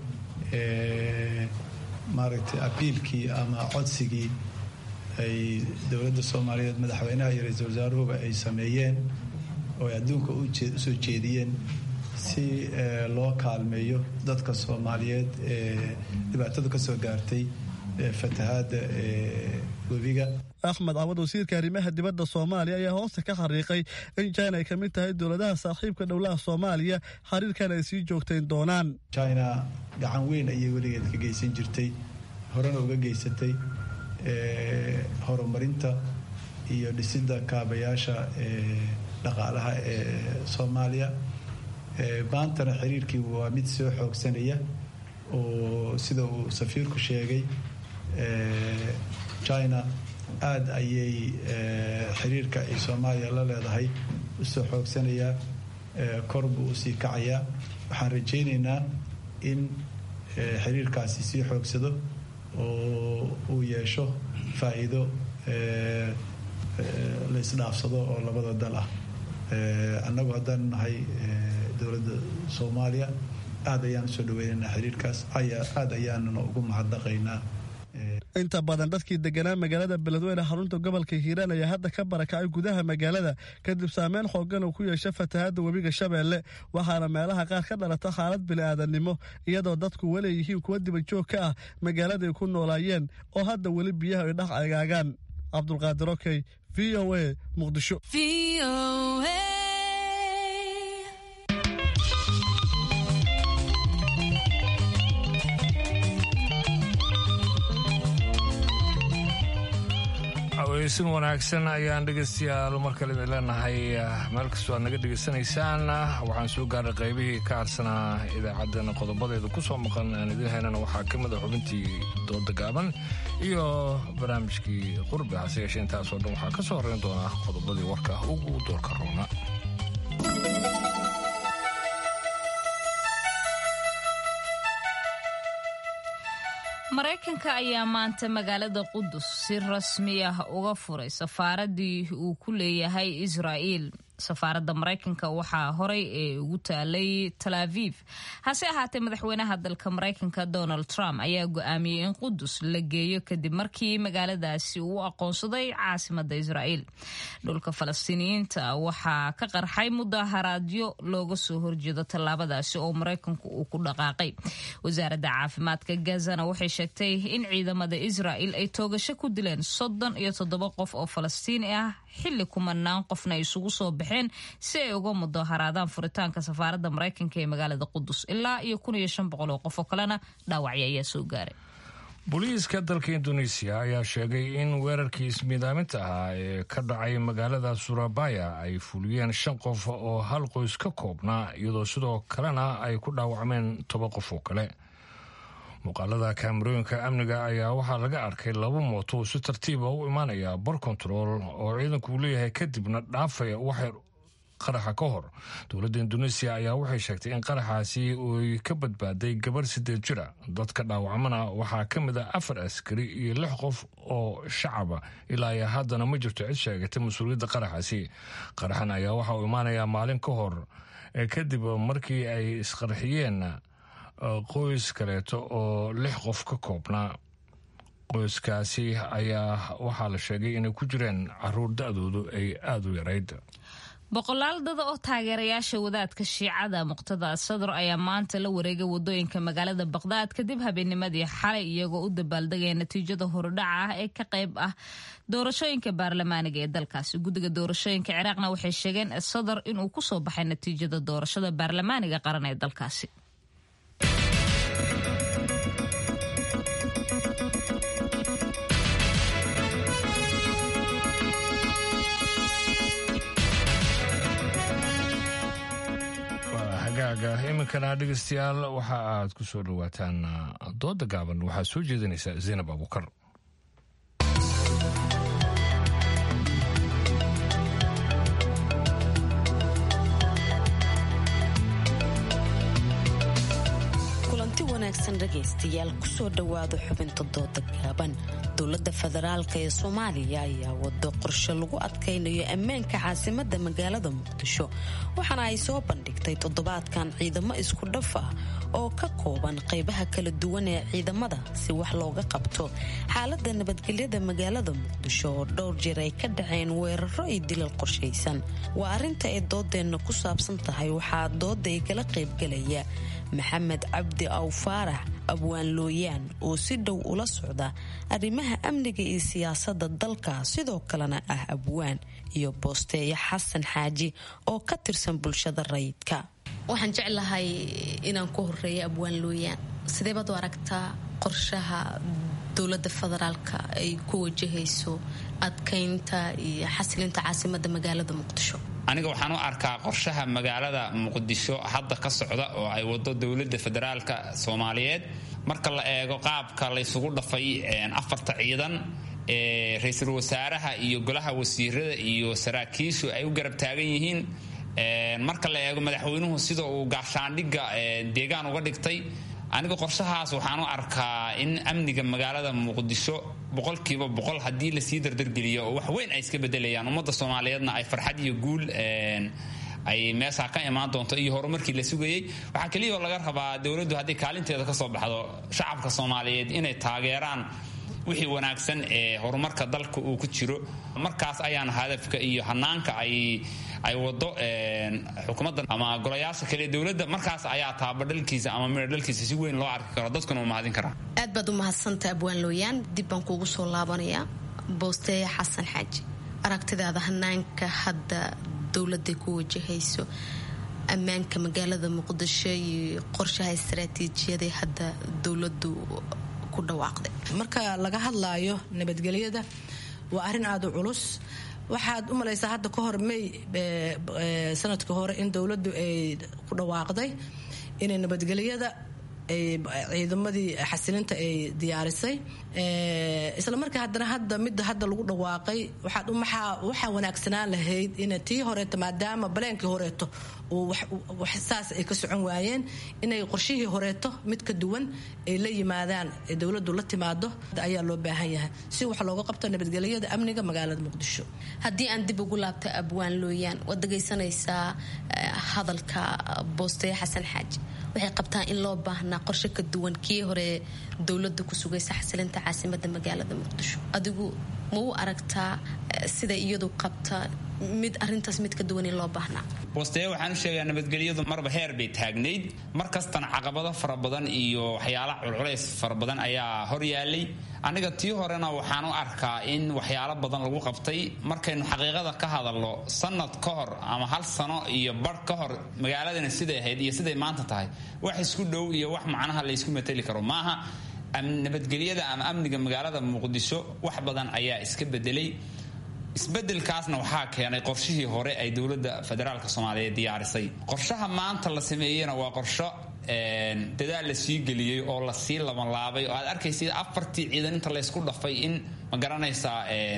maaragtay abiilkii ama codsigii ay dowladda soomaaliyeed madaxweynaha iyo ra-iisul wasaaruhuba ay sameeyeen oo ay adduunka usoo jeediyeen si loo kaalmeeyo dadka soomaaliyeed ee dhibaatada ka soo gaartay fatahaadda webiga axmed cawad wasiirka arrimaha dibadda soomaaliya ayaa hoosta ka xariiqay in china ay ka mid tahay dowladaha saaxiibka dhowlaha soomaaliya xiriirkan ay sii joogtayn doonaan china gacan weyn ayay weligeed ka geysan jirtay horena uga geysatay horumarinta iyo dhisidda kaabayaasha dhaqaalaha ee soomaaliya maantana xiriirkii waa mid soo xoogsanaya oo sida uu safiirku sheegay china aada ayay xiriirka ay soomaaliya la leedahay usoo xoogsanayaa kor buu usii kacayaa waxaan rajaynaynaa in xiriirkaasi sii xoogsado oo uu yeesho faa'iido la isdhaafsado oo labada dal ah annagu haddaan nahay dowladda soomaaliya aada ayaan usoo dhaweynaynaa xiriirkaas aada ayaanuna ugu mahadnaqaynaa inta badan dadkii deganaa magaalada beledweyne xarunta gobolka hiiraan ayaa hadda ka barakacay gudaha magaalada kadib saameyn xoogan uu ku yeesha fatahaadda webiga shabeelle waxaana meelaha qaar ka dhalata xaalad bini'aadannimo iyadoo dadku weli yihiin kuwa dibajoog ka ah magaaladay ku noolaayeen oo hadda weli biyaha ay dhex agaagaan cabdulqaadir okey v o a muqdisho aweysin wanaagsan ayaan dhegaystayaal mar kale idin leenahay meel kastoo aad naga dhegaysanaysaan waxaan soo gaaray qaybihii ka harsanaa idaacaddana qodobadeeda ku soo maqan aan idiin haynana waxaa ka mid a xubintii dooda gaaban iyo barnaamijkii qurbi hase yeeshee intaasoo dhan waxaa ka soo horreyn doonaa qodobadii warka ugu doorka roona maraykanka ayaa maanta magaalada qudus si rasmi ah uga furay safaaradii uu ku leeyahay israa'iil safaaradda maraykanka waxaa horay ee ugu taalay tal aviv hase ahaatee madaxweynaha dalka maraykanka donald trump ayaa go-aamiyey in qudus la geeyo kadib markii magaaladaasi uu aqoonsaday caasimada israa'iil dhulka falastiiniyiinta waxaa ka qarxay mudaharaadyo looga soo horjeedo tallaabadaasi oo maraykanku uu ku dhaqaaqay wasaaradda caafimaadka gazana waxay sheegtay in ciidamada israa'iil ay toogasho ku dileen soddon iyo toddoba qof oo falastiini ah xilli kumanaan qofna ay isugu soo baxeen si ay uga mudaharaadaan furitaanka safaaradda maraykanka ee magaalada qudus ilaa iyo kun iyo shan boqol oo qof oo kalena dhaawacyo ayaa soo gaaray booliiska dalka induneisiya ayaa sheegay in weerarkii ismiidaaminta ahaa ee ka dhacay magaalada surabaya ay fuliyeen shan qof oo hal qoys ka koobnaa iyadoo sidoo kalena ay ku dhaawacmeen toba qof oo kale muuqaalada kaamarooyinka amniga ayaa waxaa laga arkay laba mooto si tartiiba u imaanaya bar control oo ciidanku uu leeyahay kadibna dhaafaya waxay qaraxa ka hor dowladda induneisiya ayaa waxay sheegtay in qaraxaasi uy ka badbaaday gabarh sideed jira dadka dhaawacmana waxaa ka mid a afar askari iyo lix qof oo shacaba ilaa iyo haddana ma jirto cid sheegatay mas-uuliyadda qaraxaasi qaraxan ayaa waxa uu imaanayaa maalin ka hor kadib markii ay isqarxiyeen qoys kaleeto oo lix qof ka koobnaa qoyskaasi ayaa waxaa la sheegay inay ku jireen caruur da-doodu ay aada u yarayd boqolaal dada oo taageerayaasha wadaadka shiicada muqtada sadr ayaa maanta la wareegay wadooyinka magaalada baqdaad kadib habeennimadii xalay iyagoo u dabaaldegaya natiijada horudhaca ah ee ka qayb ah doorashooyinka baarlamaaniga ee dalkaasi guddiga doorashooyinka ciraaqna waxay sheegeen sadr inuu kusoo baxay natiijada doorashada baarlamaaniga qaran ee dalkaasi hagaaga iminkana dhegeystayaal waxa aad ku soo dhowaataan dooda gaaban waxaa soo jeedinaysa zaynab abuukar kulanti wanaagsan dhegaystayaal kusoo dhowaada xubinta dooda gaaban dowladda federaalk ee soomaaliya ayaa wado qorshe lagu adkaynayo ammaanka caasimada magaalada muqdisho waxaana ay soo bandhigtay toddobaadkan ciidamo isku dhaf ah oo ka kooban qaybaha kala duwan ee ciidamada si wax looga qabto xaalada nabadgelyada magaalada muqdisho oo dhowr jeer ay ka dhaceen weeraro iyo dilal qorshaysan waa arinta ay doodeenna ku saabsan tahay waxaa dooda ay kala qaybgalaya maxamed cabdi aw faarax abwaan looyaan oo si dhow ula socda arrimaha amniga iyo siyaasadda dalka sidoo kalena ah abwaan iyo boosteeyo xasan xaaji oo ka tirsan bulshada rayidka waxaan jeclahay inaan ku horeeyo abwaan looyaan sidee baad u aragtaa qorshaha dowladda federaalka ay ku wajahayso adkaynta iyo xasilinta caasimada magaalada muqdisho aniga waxaan u arkaa qorshaha magaalada muqdisho hadda ka socda oo ay wado dowladda federaalka soomaaliyeed marka la eego qaabka laysugu dhafay afarta ciidan ee ra-iisul wasaaraha iyo golaha wasiirada iyo saraakiishu ay u garab taagan yihiin marka la eego madaxweynuhu sida uu gaashaandhigga deegaan uga dhigtay aniga qorshahaas waxaan u arkaa in amniga magaalada muqdisho boqolkiiba boqol haddii lasii dardargeliyo oo wax weyn ay iska bedelayaan ummadda soomaaliyeedna ay farxad iyo guul ay meeshaa ka imaan doonto iyo horumarkii la sugayey waxaa keliya oo laga rabaa dowladdu haddii kaalinteeda ka soo baxdo shacabka soomaaliyeed inay taageeraan wixii wanaagsan ee horumarka dalka uu ku jiro markaas ayaana hadafka iyo hanaanka ay ay wado xukuumadda ama golayaasha kale dowladda markaas ayaa taabadhalkiisa ama midha dhalkiisa si weyn loo arki karo dadkuna uu mahadin karaa aad baad u mahadsantaha abwaan looyaan dib baan kuugu soo laabanayaa boosteeye xasan xaaji aragtidaada hanaanka hadda dowladday ku wajahayso ammaanka magaalada muqdisho iyo qorshaha istaraatiijiyadee hadda dowladu ku dhawaaqday marka laga hadlaayo nabadgelyada waa arrin aada u culus waxaad u malaysaa hadda ka hor may sanadka hore in dowladdu ay ku dhawaaqday inay nabadgelyada ciidamadii xasilinta ay diyaarisay isla markaa haddana hadda midda hadda lagu dhawaaqay waxaa wanaagsanaan lahayd in tii horeeto maadaama baleenkii horeeto saas ay ka socon waayeen inay qorshihii horeeto mid ka duwan ay la yimaadaan dowladu la timaado ayaa loo baahan yahay si wax looga qabto nabadgelyada amniga magaalada muqdisho haddii aan dib ugu laabta abwaan looyaan waad dhagaysanaysaa hadalka boosteeye xasan xaaji waxay qabtaan in loo baahnaa qorshe ka duwan kii hore dowlada ku sugaysa xasilinta caasimada magaalada muqdisho adigu ma u aragtaa sida iyadu qabta mid arintaas mid ka duwan in loo baahnaa boosteeye waxaan u sheegaa nabadgelyadu marba heer bay taagnayd mar kastana caqabado fara badan iyo waxyaala culculays fara badan ayaa hor yaalay aniga tii horena waxaan u arkaa in waxyaalo badan lagu qabtay markaynu xaqiiqada ka hadalno sanad ka hor ama hal sano iyo bar ka hor magaaladana siday ahayd iyo siday maanta tahay wax isku dhow iyo wax macnaha laysku mateli karo maaha nabadgelyada ama amniga magaalada muqdisho wax badan ayaa iska bedelay isbedelkaasna waxaa keenay qorshihii hore ay dowladda federaalk soomaaliyeed diyaarisay qorshaha maanta la sameeyena waa qorsho dadaal la sii geliyey oo lasii labanlaabay oo aad arkaysa afartii ciidan inta laysku dhafay in ma garanaysaa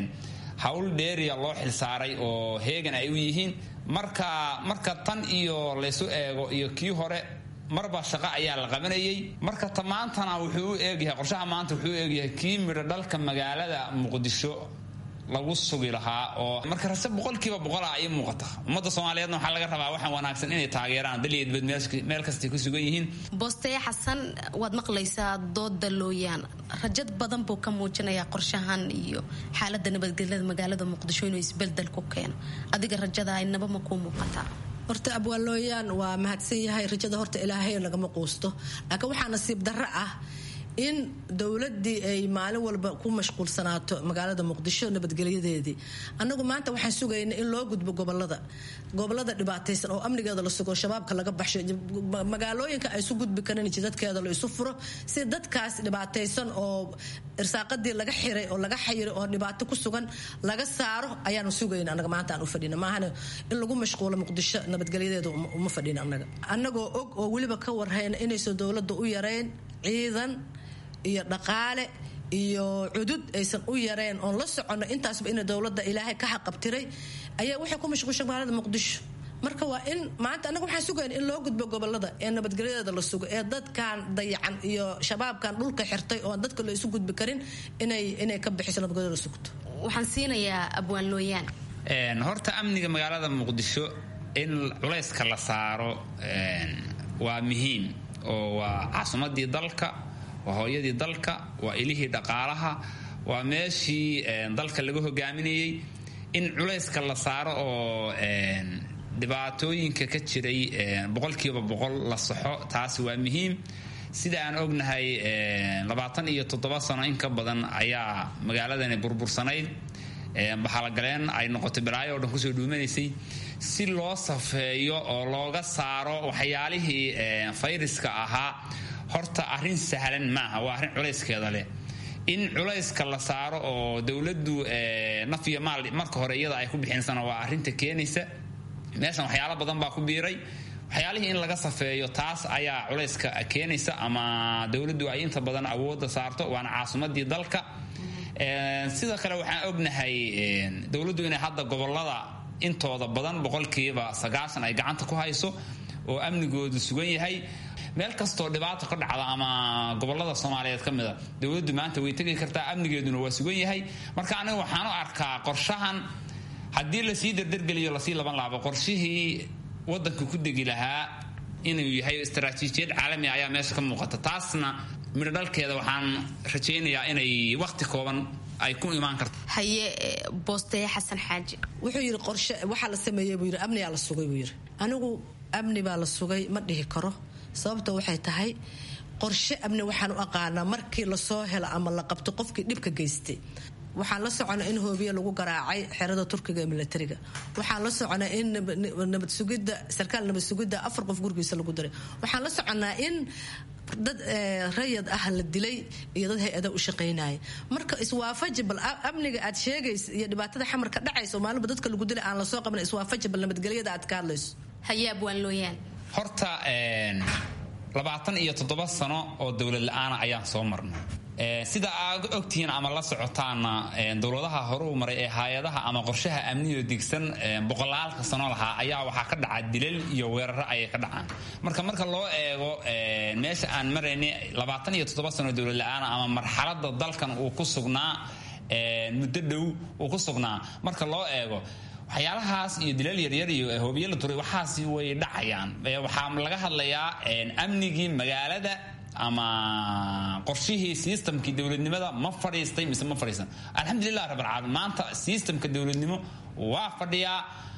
hawl dheeriya loo xilsaaray oo heegan ay u yihiin marka marka tan iyo laysu eego iyo kii hore marba shaqo ayaa la qabanayay marka ta maantana wuxuu u eegyahay qorshaha maanta wuxuu u eegyahay kii midho dhalka magaalada muqdisho lagu sugi lahaa oo marka rase boqolkiiba boqola ay muuqata ummadda soomaaliyeedna waxaa laga rabaa waxaan wanaagsan inay taageeraan daliyadbad meel kastay ku sugan yihiin boosteye xasan waad maqlaysaa dooda looyaan rajad badan buu ka muujinayaa qorshahan iyo xaalada nabadgelyada magaalada muqdisho inuu isbeldel ku keeno adiga rajada inaba ma kuu muuqataa horta abwaalooyaan waa mahadsan yahay rajada horta ilaahay lagama quusto laakiin waxaa nasiib darro ah in dowladii ay maalin walba ku mashquulsanaato magaalada muqdisho nabadgelyadeedii anagu maanta waxaan sugayna in loo gudbo gobolada gobolada dhibaataysan oo amnigeeda la sugo shabaabka laga baxsho magaalooyinka ay isu gudbi karin jidadkeeda la isu furo si dadkaas dhibaataysan oo irsaaqadii laga xiray oo laga xayiray oo dhibaato ku sugan laga saaro ayaanu sugayna anaga maanta aan u fadhina maahana in lagu mashquulo muqdisho nabadgelyadeeda uma fadhina anaga anagoo og oo weliba ka warhayna inaysan dowladda u yareyn ciidan iyo dhaqaale iyo cudud aysan u yareen oon la soconno intaasba ina dowladda ilaahay ka xaqabtiray ayaa waxay ku mashquulshay magaalada muqdisho marka waa in maanta annaga waxaan sugayna in loo gudbo gobolada ee nabadgelyadeeda la sugo ee dadkan dayacan iyo shabaabkan dhulka xirtay oon dadka la isu gudbi karin inay inay ka bixiso nabadgelyada la sugto waxaan siinayaa abwaan looyaan horta amniga magaalada muqdisho in culayska la saaro waa muhiim oo waa caasimadii dalka waa hooyadii dalka waa ilihii dhaqaalaha waa meeshii dalka laga hogaaminayay in culayska la saaro oo dhibaatooyinka ka jiray boqolkiiba boqol la saxo taasi waa muhiim sida aan ognahay labaatan iyo toddoba sano in ka badan ayaa magaaladani burbursanayd baxalagaleen ay noqotay balaayo o dhan kusoo dhuumanaysay si loo safeeyo oo looga saaro waxyaalihii fayraska ahaa horta arrin sahlan maaha waa arrin culayskeeda leh in culayska la saaro oo dowladdu naf iyo maal marka hore iyada ay ku bixinsana waa arrinta keenaysa meeshan waxyaalo badan baa ku biiray waxyaalihii in laga safeeyo taas ayaa culayska keenaysa ama dowladdu ay inta badan awoodda saarto waana caasimadii dalka sidoo kale waxaan ognahay dowladdu inay hadda gobolada intooda badan boqolkiiba sagaashan ay gacanta ku hayso oo amnigoodu sugan yahay meel kastoo dhibaato ka dhacda ama gobolada soomaaliyeed ka mida dowladdu maanta way tegi kartaa amnigeeduna waa sugan yahay marka aniga waxaan u arkaa qorshahan haddii lasii dardargeliyo lasii laban laabo qorshihii wadanka ku degi lahaa inuu yahay istaraatiijiyad caalami ayaa meesha ka muuqata taasna midho dhalkeeda waxaan rajaynayaa inay waqti kooban ay ku imaan karto haye boosteye xasan xaaji wuxuu yidhi qorshe waxaa la sameeyey buu yidhi amnigaa la sugay buu yidhi anigu amni baa la sugay ma dhihi karo sababta waxay tahay qorshe amni waxaan u aqaanaa markii lasoo helo ama la qabto qofkii dhibka geystay waxaan la soconaa in hoobiye lagu garaacay xerada turkiga ee milatariga waxaan la soconaa in nabad sugidda sarkaal nabad sugidda afar qof gurigiisa lagu diray waxaan la soconaa in dad rayad ah la dilay iyo dad hay-ada u shaqaynaya marka iswaafaji bal amniga aad sheegaysa iyo dhibaatada xamarka dhacaysa oo maalinba dadka lagu dilay aan lasoo qaban iswaafaji bal nabadgelyada aad ka hadlayso hayaab waan looyaan horta labaatan iyo toddoba sano oo dowlad la-aana ayaan soo marnay sida aad ogtihiin ama la socotaana dowladaha horuu maray ee hay-adaha ama qorshaha amniyo digsan boqolaalka sano lahaa ayaa waxaa ka dhaca dilal iyo weeraro ayay ka dhacaan marka marka loo eego meesha aan maraynay labaatan iyo toddoba sano dowlad la-aana ama marxalada dalkan uu ku sugnaa muddo dhow uu ku sugnaa marka loo eego waxyaalahaas iyo dilal yaryar iyo hoobiye la turay waxaasi way dhacayaan waxaa laga hadlayaa amnigii magaalada ama qorshihii sistamkii dowladnimada ma fadhiistay mise ma fadhiisan alxamdulilah rabbilcaalamiin maanta sistamka dowladnimo waa fadhiyaa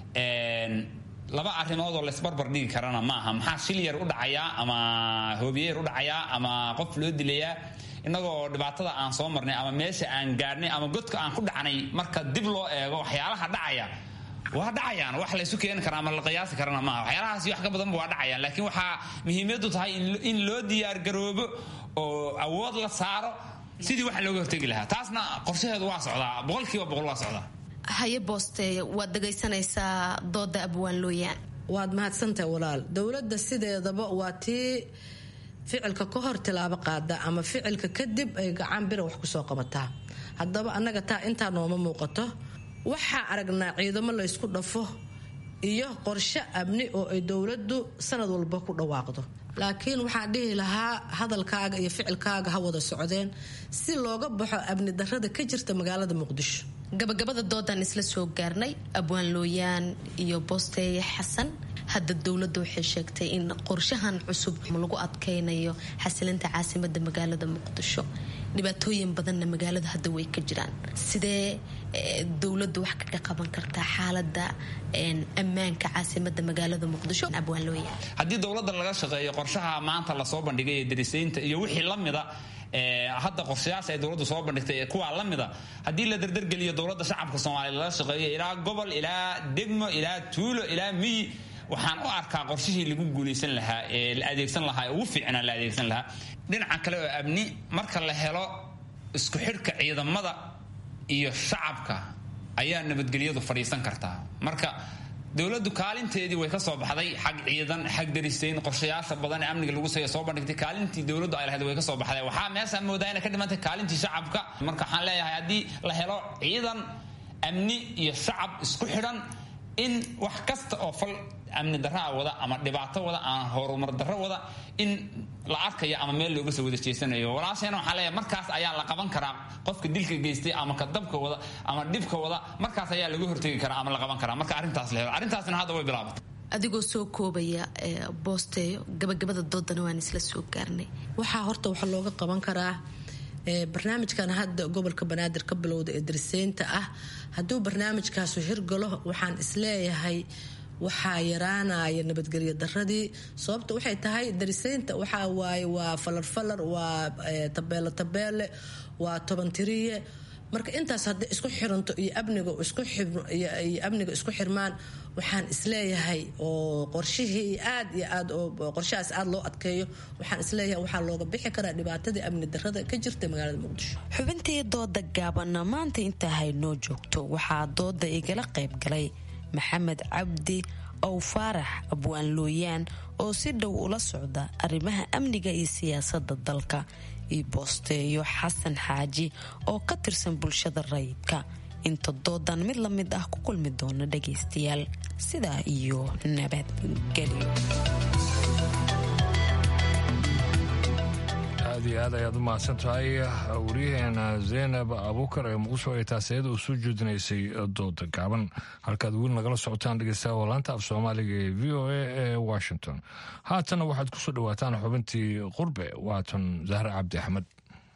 laba arrimood oo laysbarbar dhigi karana maaha maxaa shil yar u dhacayaa ama hoobiye yar u dhacayaa ama qof loo dilayaa innagoo dhibaatada aan soo marnay ama meesha aan gaadhnay ama godka aan ku dhacnay marka dib loo eego waxyaalaha dhacaya waa dhacayaan wax laysu keeni kara ama la qiyaasi karana maaha waxyaalahaasi wax ka badanba waa dhacayaan laakiin waxaa muhiimadu tahay in loo diyaargaroobo oo awood la saaro sidii wax looga hortegi lahaa taasna qorshaheedu waa socdaa boqolkiiba boqol waa socdaa haye boosteeye waad dhegaysanaysaa dooda abwaan looyaan waad mahadsantahay walaal dowladda sideedaba waa tii ficilka ka hor tilaabo qaada ama ficilka kadib ay gacan bira wax kusoo qabataa haddaba annaga taa intaa nooma muuqato waxaa aragnaa ciidamo laysku dhafo iyo qorshe amni oo ay dowladdu sanad walba ku dhawaaqdo laakiin waxaan dhihi lahaa hadalkaaga iyo ficilkaaga ha wada socdeen si looga baxo amni darada ka jirta magaalada muqdisho gabagabada doodan isla soo gaarnay abwaan looyaan iyo boosteeye xasan hadda dowladda waxay sheegtay in qorshahan cusub lagu adkaynayo xasilinta caasimada magaalada muqdisho dhibaatooyin badanna magaalada hadda way ka jiraan sidee dowladdu wax kaga qaban kartaa xaalada ammaanka caasimada magaalada muqdisho abwaan looyaan haddii dowladda laga shaqeeyo qorshaha maanta lasoo bandhigay ee darisaynta iyo wixii la mida hadda qorshayaasha ay dowladdu soo bandhigtay ee kuwaa la mida haddii la dardargeliyo dowladda shacabka soomaaliya laga shaqeeyo ilaa gobol ilaa degmo ilaa tuulo ilaa miyi waxaan u arkaa qorshihii lagu guulaysan lahaa ee la adeegsan lahaa ee ugu fiicnaa la adeegsan lahaa dhinaca kale oo amni marka la helo isku xidhka ciidamada iyo shacabka ayaa nabadgelyadu fadhiisan kartaa marka dowladdu kaalinteedii way ka soo baxday xag ciidan xag darisayn qorshayaasha badan ee amniga lagu soo bandhigtay kaalintii dowladdu ay lahayd way ka soo baxday waxaa meesha moodaa inay ka dhimantay kaalintii shacabka marka waxaan leeyahay haddii la helo ciidan amni iyo shacab isku xidhan in wax kasta oo fal amni daraa wada ama dhibaato wada ama horumar darro wada in la arkayo ama meel looga soo wada jeesanayo walaasheena waxaa leeyahay markaas ayaa la qaban karaa qofka dilka geystay ama ka dabka wada ama dhibka wada markaas ayaa laga hortegi karaa ama la qaban karaa marka arrintaas la helo arrintaasna hadda way bilaabatay adigoo soo koobaya boosteeyo gabagabada doodana waan isla soo gaarnay waxaa horta waxa looga qaban karaa barnaamijkan hadda gobolka banaadir ka bilowda ee dariseynta ah hadduu barnaamijkaasu hirgalo waxaan isleeyahay waxaa yaraanaya nabadgelyo daradii sababta waxay tahay dariseynta waxaa waaye waa falarfalar waa tabeele tabeele waa tobantiriye marka intaas hadday isku xiranto iyo amniga iyo amniga isku xirmaan waxaan isleeyahay oo qorshihii aad iyo aad oo qorshahaas aad loo adkeeyo waxaan isleeyahay waxaa looga bixi karaa dhibaatadii amni darada ka jirta magaalada muqdisho xubintii dooda gaabanna maanta intaa haynoo joogto waxaa dooda igala qayb galay maxamed cabdi ow faarax abwaan looyaan oo si dhow ula socda arrimaha amniga iyo siyaasada dalka iyo boosteeyo xasan xaaji oo ka tirsan bulshada rayidka inta doodan mid la mid ah ku kulmi doona dhagaystayaal sidaa iyo nabadgelyo aad aad iyo aad ayaad u mahadsan tahay wariyaheena zaynab abuukar ee muqdisho ay taasiyada u soo jeedinaysay dooda gaaban halkaad weli nagala socotaan dhegeystayaal laanta af soomaaliga ee v o a ee washington haatana waxaad ku soo dhowaataan xubintii qurbe waatan zahre cabdi axmed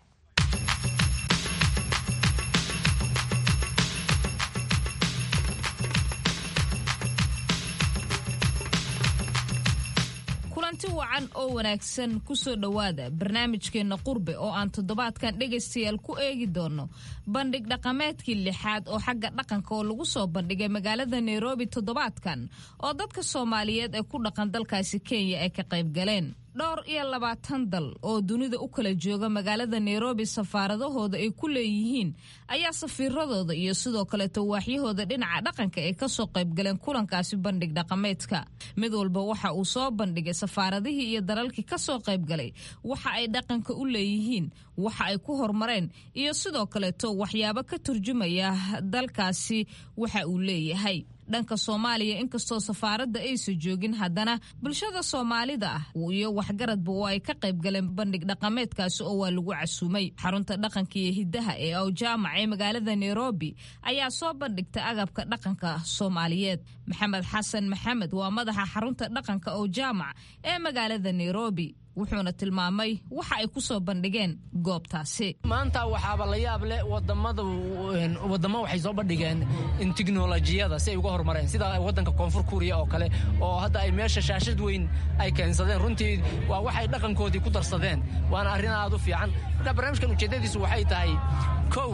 kulanti wacan oo wanaagsan kusoo dhowaada barnaamijkeenna qurbe oo aan toddobaadkan dhegaystayaal ku eegi doono bandhig dhaqameedkii lixaad oo xagga dhaqanka oo lagu soo bandhigay magaalada nairobi toddobaadkan oo dadka soomaaliyeed ee ku dhaqan dalkaasi kenya ay ka qayb galeen dhowr iyo labaatan dal oo dunida u kala jooga magaalada nairobi safaaradahooda ay ku leeyihiin ayaa safiiradooda iyo sidoo kaleeto waaxyahooda dhinaca dhaqanka ay kasoo qaybgaleen kulankaasi bandhig dhaqameedka mid walba waxa uu soo bandhigay safaaradihii iyo dalalkii kasoo qaybgalay waxa ay dhaqanka u leeyihiin waxa ay ku horumareen iyo sidoo kaleeto waxyaabo ka turjumaya dalkaasi waxa uu leeyahay dhanka soomaaliya inkastoo safaaradda aysa joogin haddana bulshada soomaalida ah iyo waxgaradba oo ay ka qayb galeen bandhig dhaqameedkaasi oo waa lagu casuumay xarunta dhaqanka iyo hiddaha ee awjaamac ee magaalada nairobi ayaa soo bandhigtay agabka dhaqanka soomaaliyeed maxamed xasan maxamed waa madaxa xarunta dhaqanka awjaamac ee magaalada nairobi wuxuuna tilmaamay waxa ay ku soo bandhigeen goobtaasi maanta waxaaba la yaab leh wadamada wadamo waxay soo bandhigeen in tiknolojiyada si ay uga horumareen sida wadanka koonfur kuuriya oo kale oo hadda ay meesha shaashad weyn ay keensadeen runtii waa waxay dhaqankoodii ku darsadeen waana arrin aad u fiican marka barnaamijkan ujeeddadiisu waxay tahay kow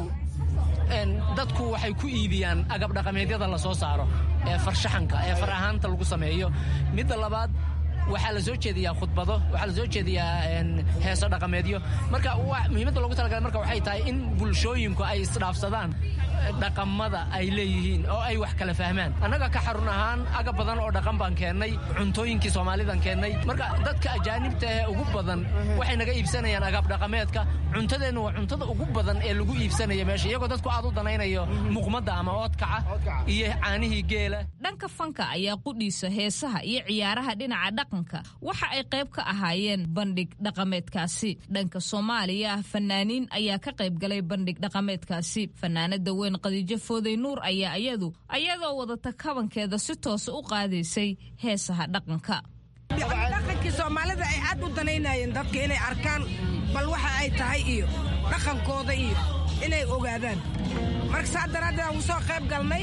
dadku waxay ku iibiyaan agab dhaqameedyada la soo saaro ee farshaxanka ee far ahaanta lagu sameeyo midda labaad waxaa la soo jeediyaa khudbado waxaa la soo jeediyaa heeso dhaqameedyo marka muhiimadda loogu talagalay marka waxay tahay in bulshooyinku ay isdhaafsadaan dhaqamada ay leeyihiin oo ay wax kala fahmaan annaga ka xarun ahaan agab badan oo dhaqan baan keennay cuntooyinkii soomaalidan keennay marka dadka ajaanibta ee ugu badan waxay naga iibsanayaan agab dhaqameedka cuntadeennu waa cuntada ugu badan ee lagu iibsanaya meesha iyagoo dadku aad u danaynayo muqmadda ama oodkaca iyo caanihii geela dhanka fanka ayaa qudhiisa heesaha iyo ciyaaraha dhinaca dhaqanka waxa ay qayb ka ahaayeen bandhig dhaqameedkaasi dhanka soomaaliya fanaaniin ayaa ka qayb galay bandhig dhaqameedkaasi fanaanada weyn qadiijo fooday nuur ayaa iyadu ayadoo wadata kabankeeda si toosa u qaadaysay heesaha dhaqanka dhaqankii soomaalida ay aad u danaynayeen dadka inay arkaan bal waxa ay tahay iyo dhaqankooda iyo inay ogaadaan marka saa daraaddeed aan ugu soo qayb galnay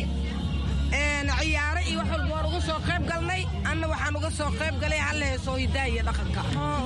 ciyaaro iyo wax walba waan uga soo qayb galnay anna waxaan uga soo qayb galay hal heesoo hidaa iyo dhaqanka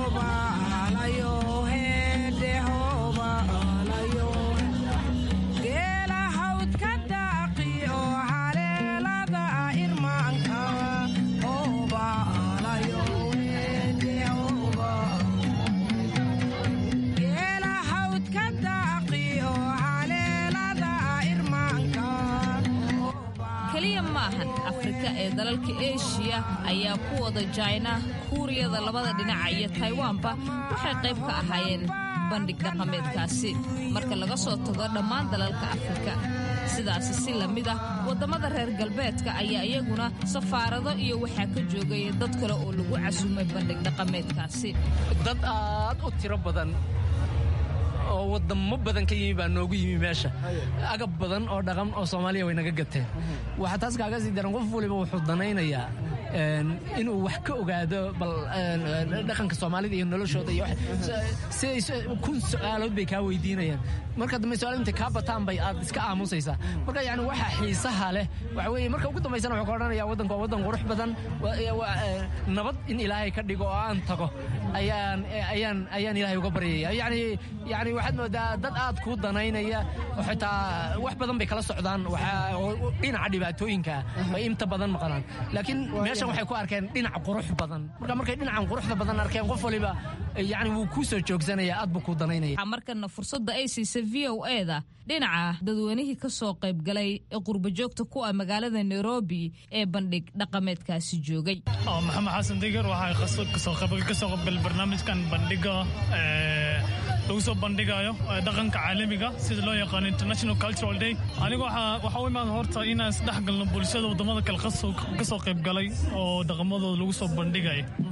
ee dalalka eshiya ayaa ku wada jaina kuuriyada labada dhinaca iyo taiwanba waxay qayb ka ahaayeen bandhig dhaqameedkaasi marka laga soo tago dhammaan dalalka afrika sidaasi si la mid ah waddamada reer galbeedka ayaa iyaguna safaarado iyo waxaa ka joogay dad kale oo lagu casuumay bandhig dhaqameedkaasi dad aad u tiro badan oo wadamo badan ka yimi baa noogu yimi meesha agab badan oo dhaqan oo soomaaliya way naga gateen waxaa taas kaaga sii daran qof waliba wuxuu danaynayaa inuu wax ka ogaado bal dhaqanka soomaalida iyo noloshooda iyo siday kun su-aalood bay kaa weydiinayaan marka dambe su-aal intay kaa bataan bay aad iska aamusaysaa marka yani waxa xiisaha leh waxa weeye marka ugu dambaysana wuxuu ka odhanaya waddanku waa waddan qurux badan nabad in ilaahay ka dhigo oo aan tago ayaan ayaan ayaan ilaahay uga baryaya yani yani waxaad moodaa dad aad kuu danaynaya oo xitaa wax badan bay kala socdaan dhinaca dhibaatooyinka bay inta badan maqlaan laakiin meeshan waxay ku arkeen dhinac qurux badan marka markay dhinacan quruxda badan arkeen qof waliba yani wuu kuu soo joogsanaya aad buu kuu danaynaya markana fursadda ay siisay v o eda dhinaca dadweynihii ka soo qayb galay ee qurbajoogta ku ah magaalada nairobi ee bandhig dhaqameedkaasi joogay maxamed xasan digar waxaa kasoo qaybgal barnaamijkan bandhiga lagu soo bandhigayo dhaqanka caalamiga sida loo yaqaano international cultural day aniga waxaa u imaada horta inaan isdhex galno bulshada wadamada kale ka soo qayb galay oo dhaqamadooda lagu soo bandhigayo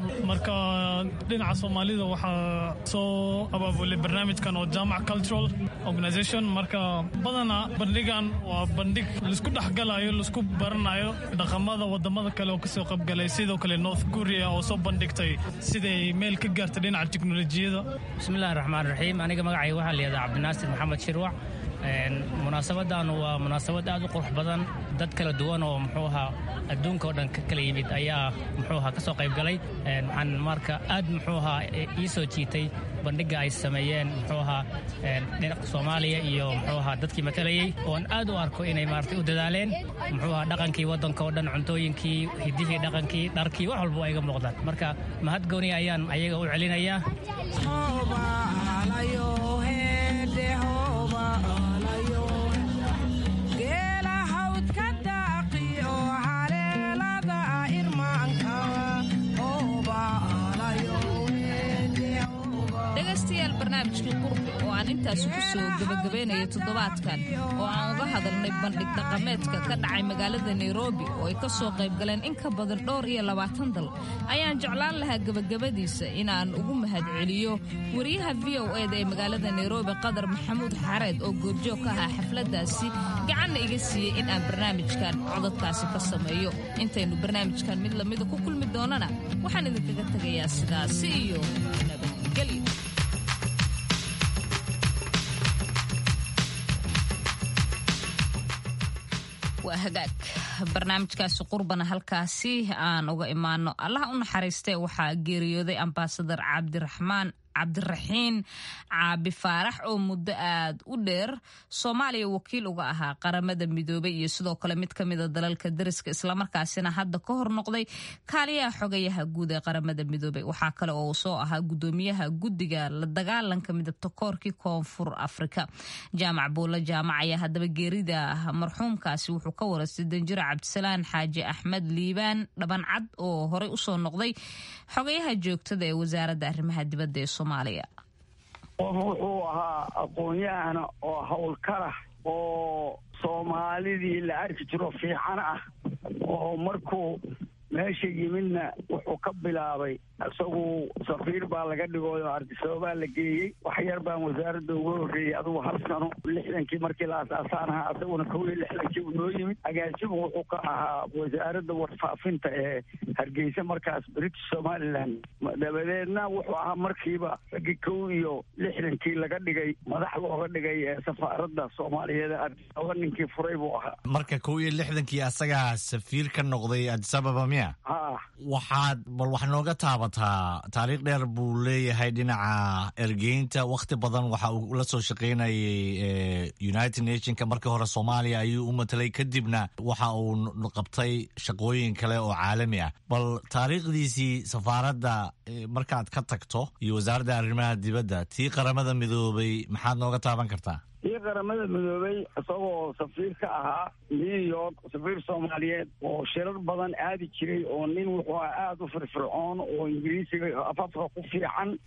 marka dhinaca soomaalida waxaa soo abaabulay barnaamijkan oo jaamac cultural organization marka badanaa bandhigan waa bandhig laisku dhexgalayo laisku baranayo dhaqamada wadamada kale oo kasoo qaybgalay sidoo kale north korea oo soo bandhigtay siday meel ka gaartay dhinaca teknolojiyada bismillahi raxmaan raxiim aniga magacayga waxaa layihahdaa cabdinaasir maxamed shirwac munaasabadan waa munaasabad aad u qurux badan dad kala duwan oo muxuu ahaa adduunka oo dhan ka kala yimid ayaa muxuu ahaa ka soo qayb galay waxaan marka aad muxuu ahaa ii soo jiitay bandhigga ay sameeyeen muxuu ahaa dhinaca soomaaliya iyo muxuu ahaa dadkii matalayey oon aad u arko inay maaragtay u dadaaleen muxuu ahaa dhaqankii waddanka oo dhan cuntooyinkii hidihii dhaqankii dharkii wax walba waa iga muuqdaan marka mahad gooni ayaan ayaga u celinayaa dhegaystayaal barnaamijkii qurbi oo aan intaasi ku soo gebagabeynayo toddobaadkan oo aan uga hadalnay bandhig dhaqameedka ka dhacay magaalada nairobi oo ay ka soo qaybgaleen in ka badan dhowr iyo labaatan dal ayaan jeclaan lahaa gebagabadiisa inaan ugu mahadceliyo wariyaha v o eda ee magaalada nairobi qadar maxamuud xareed oo goobjoog ka ahaa xafladdaasi gacanna iga siiyey in aan barnaamijkan codadkaasi ka sameeyo intaynu barnaamijkan mid lamida ku kulmi doonana waxaan idinkaga tegayaa sidaasi iyo nabadgelyo waa hagaag barnaamijkaasi qurbana halkaasi aan uga imaano allaha u naxariistee waxaa geeriyooday ambaasadar cabdiraxmaan cabdiraxiin caabi faarax oo muddo aad u dheer soomaaliya wakiil uga ahaa qaramada midoobay iyo sidoo kale mid ka mida dalalka dariska islamarkaasina hadda ka hor noqday kaaliyaha xogayaha guud ee qaramada midoobay waxaa kale oo uu soo ahaa gudoomiyaha guddiga la dagaalanka midabta koorkii koonfur afrika jaamac buulla jaamac ayaa haddaba geerida marxuumkaasi wuxuu ka waraystay danjiro cabdisalaan xaaji axmed liibaan dhabancad oo horey usoo noqday xogayaha joogtada ee wasaaradda arrimaha dibadda ee qof wuxuu ahaa aqoon-yahana oo howlkala oo soomaalidii la arki jiro fiican ah oo markuu meesha yimidna wuxuu ka bilaabay isagu safiir baa laga dhigooyo ardisababaa la geeyey wax yar baan wasaaradda uga horreeyey adugu hal sano lixdankii markii la asaasaan ahaa isaguna kow iyo lixdankii uu noo yimid agaasimu wuxuu ka ahaa wasaaradda warfaafinta ee hargeysa markaas british somaliland dabadeedna wuxuu ahaa markiiba raggii kow iyo lixdankii laga dhigay madax looga dhigay ee safaaradda soomaaliyeed ee ardisababa ninkii furay buu ahaa marka kow iyo lixdankii asagaa safiir ka noqday adisababa miya ha waxaad bal wax nooga taaba taariikh dheer buu leeyahay dhinaca ergeynta wakhti badan waxa uu la soo shaqaynayay united nationka markii hore soomaaliya ayuu u matelay kadibna waxa uu qabtay shaqooyin kale oo caalami ah bal taariikhdiisii safaaradda markaad ka tagto iyo wasaaradda arrimaha dibadda tii qaramada midoobay maxaad nooga taaban kartaa ii qaramada midoobay isagoo safiir ka ahaa new york safiir soomaaliyeed oo shirar badan aadi jiray oo nin wuxuu ahaa aada u firfircoon oo ingiriisiga afafka ku fiican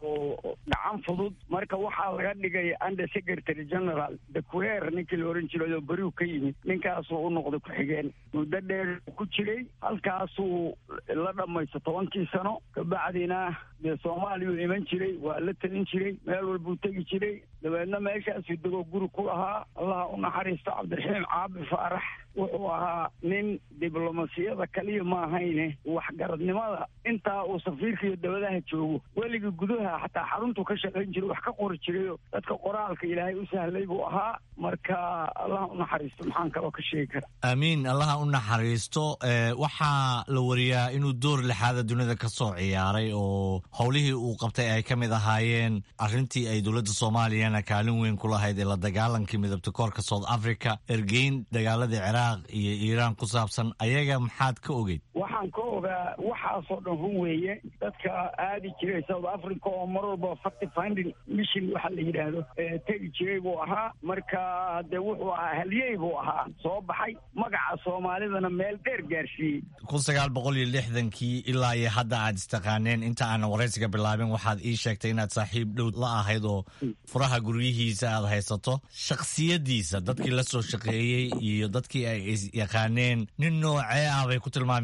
oo gacan fudud marka waxaa laga dhigay under secretary general dequer ninkii la oran jiray oo beriu ka yimid ninkaasuu u noqday ku-xigeen muddo dheer ku jiray halkaasuu la dhamaysto tobankii sano kabacdina dee soomaaliyuu iman jiray waa la telin jiray meel walbuu tegi jiray dabeedna meeshaasuu degoo guri ku lahaa allaha u naxariisto cabdiraxiim caabi faarax wuxuu ahaa nin diblomasiyada kaliya ma ahayne waxgaradnimada intaa uu safiirka iyo dabadaha joogo weligii gudaha xataa xaruntuu ka shaqayn jiray wax ka qori jirayo dadka qoraalka ilaahay u sahlay buu ahaa marka allaha u naxariisto maxaan kaloo ka sheegi kara aamiin allaha u naxariisto waxaa la wariyaa inuu door lixaada dunida ka soo ciyaaray oo howlihii uu qabtay ay ka mid ahaayeen arrintii ay dowladda soomaaliyana kaalin weyn ku lahayd ee la dagaalankii midabta koorka south africa ergeyn dagaaladii ciraaq iyo iiraan ku saabsan ayaga maxaad ka ogeyd waxaan ka ogaa waxaasoo dhan run weeye dadka aadi jiray south africa oo mar walba facty finding mission waxa la yidhaahdo tegi jiray buu ahaa marka dee wuxuu ahaa halyey buu ahaa soo baxay magaca soomaalidana meel dheer gaarsiiyey kun sagaal boqol iyo lixdankii ilaa iyo hadda aad istaqaaneen inta aanan waraysiga bilaabin waxaad ii sheegtay inaad saaxiib dhow la ahayd oo furaha guryihiisa aad haysato shakhsiyadiisa dadkii la soo shaqeeyey iyo dadkii ay yaqaaneen nin noocee ah bay ku tilmaami karaan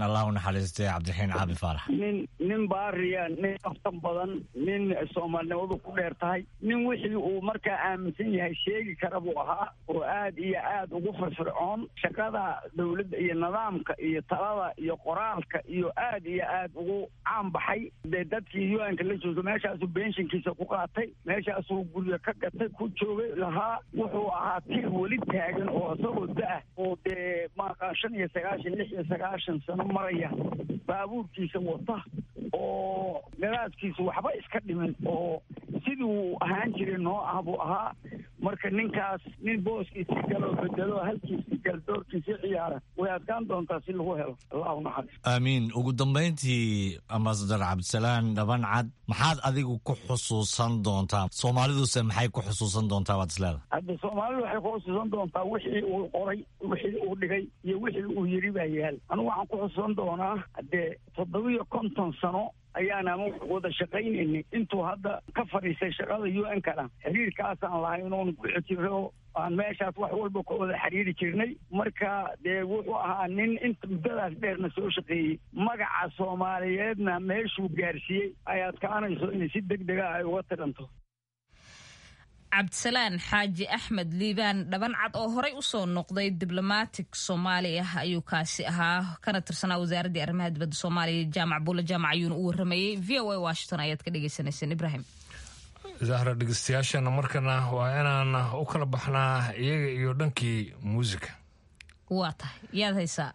allah u naxariistay cabdiraxiin caabi faarax nin nin baariya nin aftan badan nin soomaalinimadu ku dheer tahay nin wixii uu markaa aaminsan yahay sheegi kara buu ahaa oo aad iyo aad ugu firfircoon shaqada dowladda iyo nidaamka iyo talada iyo qoraalka iyo aad iyo aad ugu caan baxay dee dadkii u-anka la jooga meeshaasuu benshinkiisa ku qaatay meeshaasuu guryo ka gatay ku joogay lahaa wuxuu ahaa tir weli taagan oo isagoo da-ah oo dee maaqa shan iyo sagaashan lix iyo sagaashan sano maraya baabuurkiisa wata oo gadaaskiisu waxba iska dhimin oo sidii uu ahaan jiray noo ah buu ahaa marka ninkaas nin booskiisii galoo bedelo halkiisii gal doorkiisii ciyaara way adkaan doontaa si lagu helo allahu naxariis aamiin ugu dambayntii ambasadar cabdisalaan dhaban cad maxaad adigu ku xusuusan doontaa soomaaliduse maxay ku xusuusan doontaa waad isleeda hadda soomaalidu waxay ku xusuusan doontaa wixii uu qoray wixii uu dhigay iyo wixii uu yiri baa yaal anigu waxaan ku xusuusan doonaa haddee toddobiyo konton sano ayaana wada shaqaynaynay intuu hadda ka fadhiistay shaqada u n kana xiriirkaasaan lahay inuun ku xijiro aan meeshaas wax walba ka wada xiriiri jirnay marka dee wuxuu ahaa nin inta muddadaas dheerna soo shaqeeyey magaca soomaaliyeedna meeshuu gaarsiiyey ay adkaanayso inay si deg dega ay uga tiranto cabdisalaan xaaji axmed liibaan dhabancad oo horey usoo noqday diblomatic soomaali ah ayuu kaasi ahaa kana tirsanaa wasaaraddii arrimaha dibadda soomaaliya jaamac buula jaamac ayuuna u waramayey v o a washington ayaad ka dhagaysanayseen ibrahim zahra dhegeystayaashana markana waa inaan u kala baxnaa iyaga iyo dhankii muusika waa tahay yaad haysaa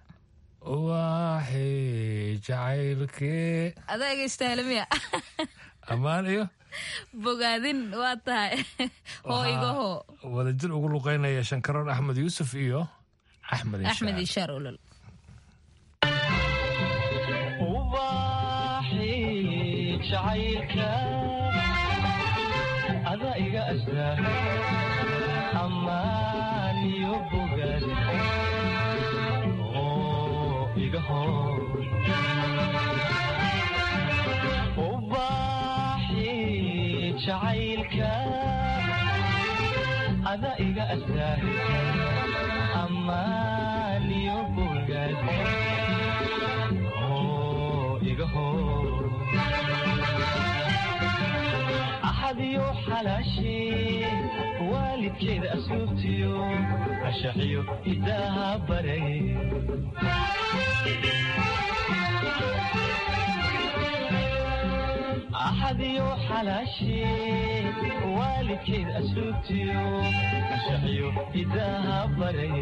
waaxi jacaylkee adaa egeystahalamiya ammaan iyo bogaadin waa tahay hoo igaho wadajir ugu luqeynaya shankaroon axmed yuusuf iyo axmed axmed ishaar olol ada iga astaa ammaan iyo bogaad oo iga hor ubaaxi jacaylka ada iga astaa ammaan iyo bogaad oo iga hor axadiyo xalaashee waalidkeeda asluubtiyo ashaxiyo hidaaha baray axadiyo xalaashee waalidkeeda asluubtiyo ashaxiyo hidaaha baray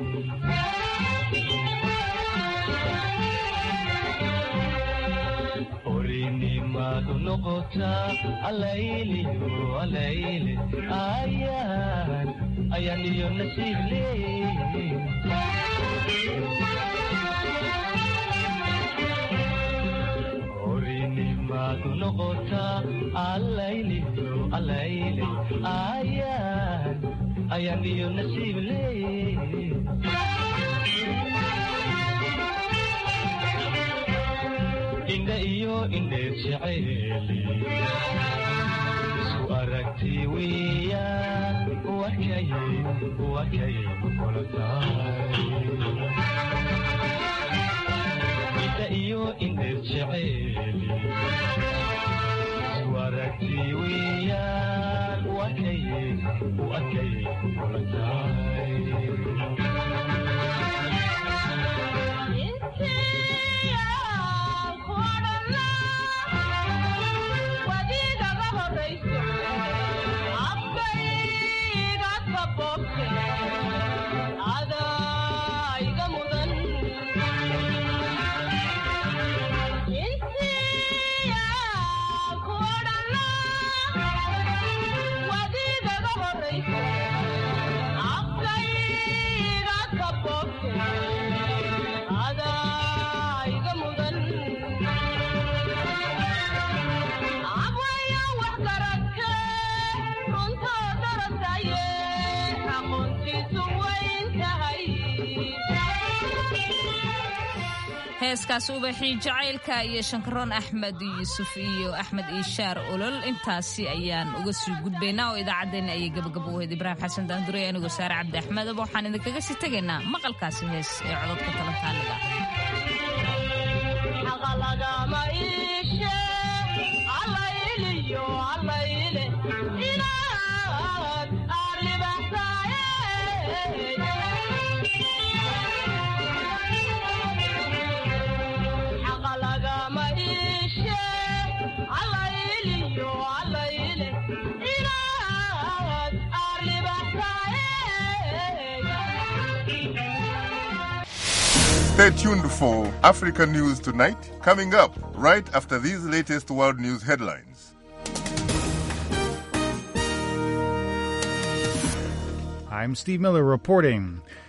orinimadu noqotaa alayliyo alayle ayaan ayaan iyo nasiib leey orinimadu noqotaa alayliyo alayle ayaan ayaan iyo nasiib leey indha iyo indheed jeceeli isku aragti weeyaan wakay wakay kula tahay indha iyo indheed jeceeli isku aragti weeyaan wakay wakay kula tahay heeskaas ubaxii jacaylka iyo shankaroon axmed yuusuf iyo axmed iishaar olol intaasi ayaan uga sii gudbaynaa oo idaacaddeenna ayay gabagabo wahayd ibraahim xasan daanduray anigoo saare cabdi axmedaba waxaan idinkaga sii tegaynaa maqalkaasi hees ee cododka talantaaliga Stay tuned for Africa News Tonight, coming up right after these latest world news headlines. I'm Steve Miller reporting.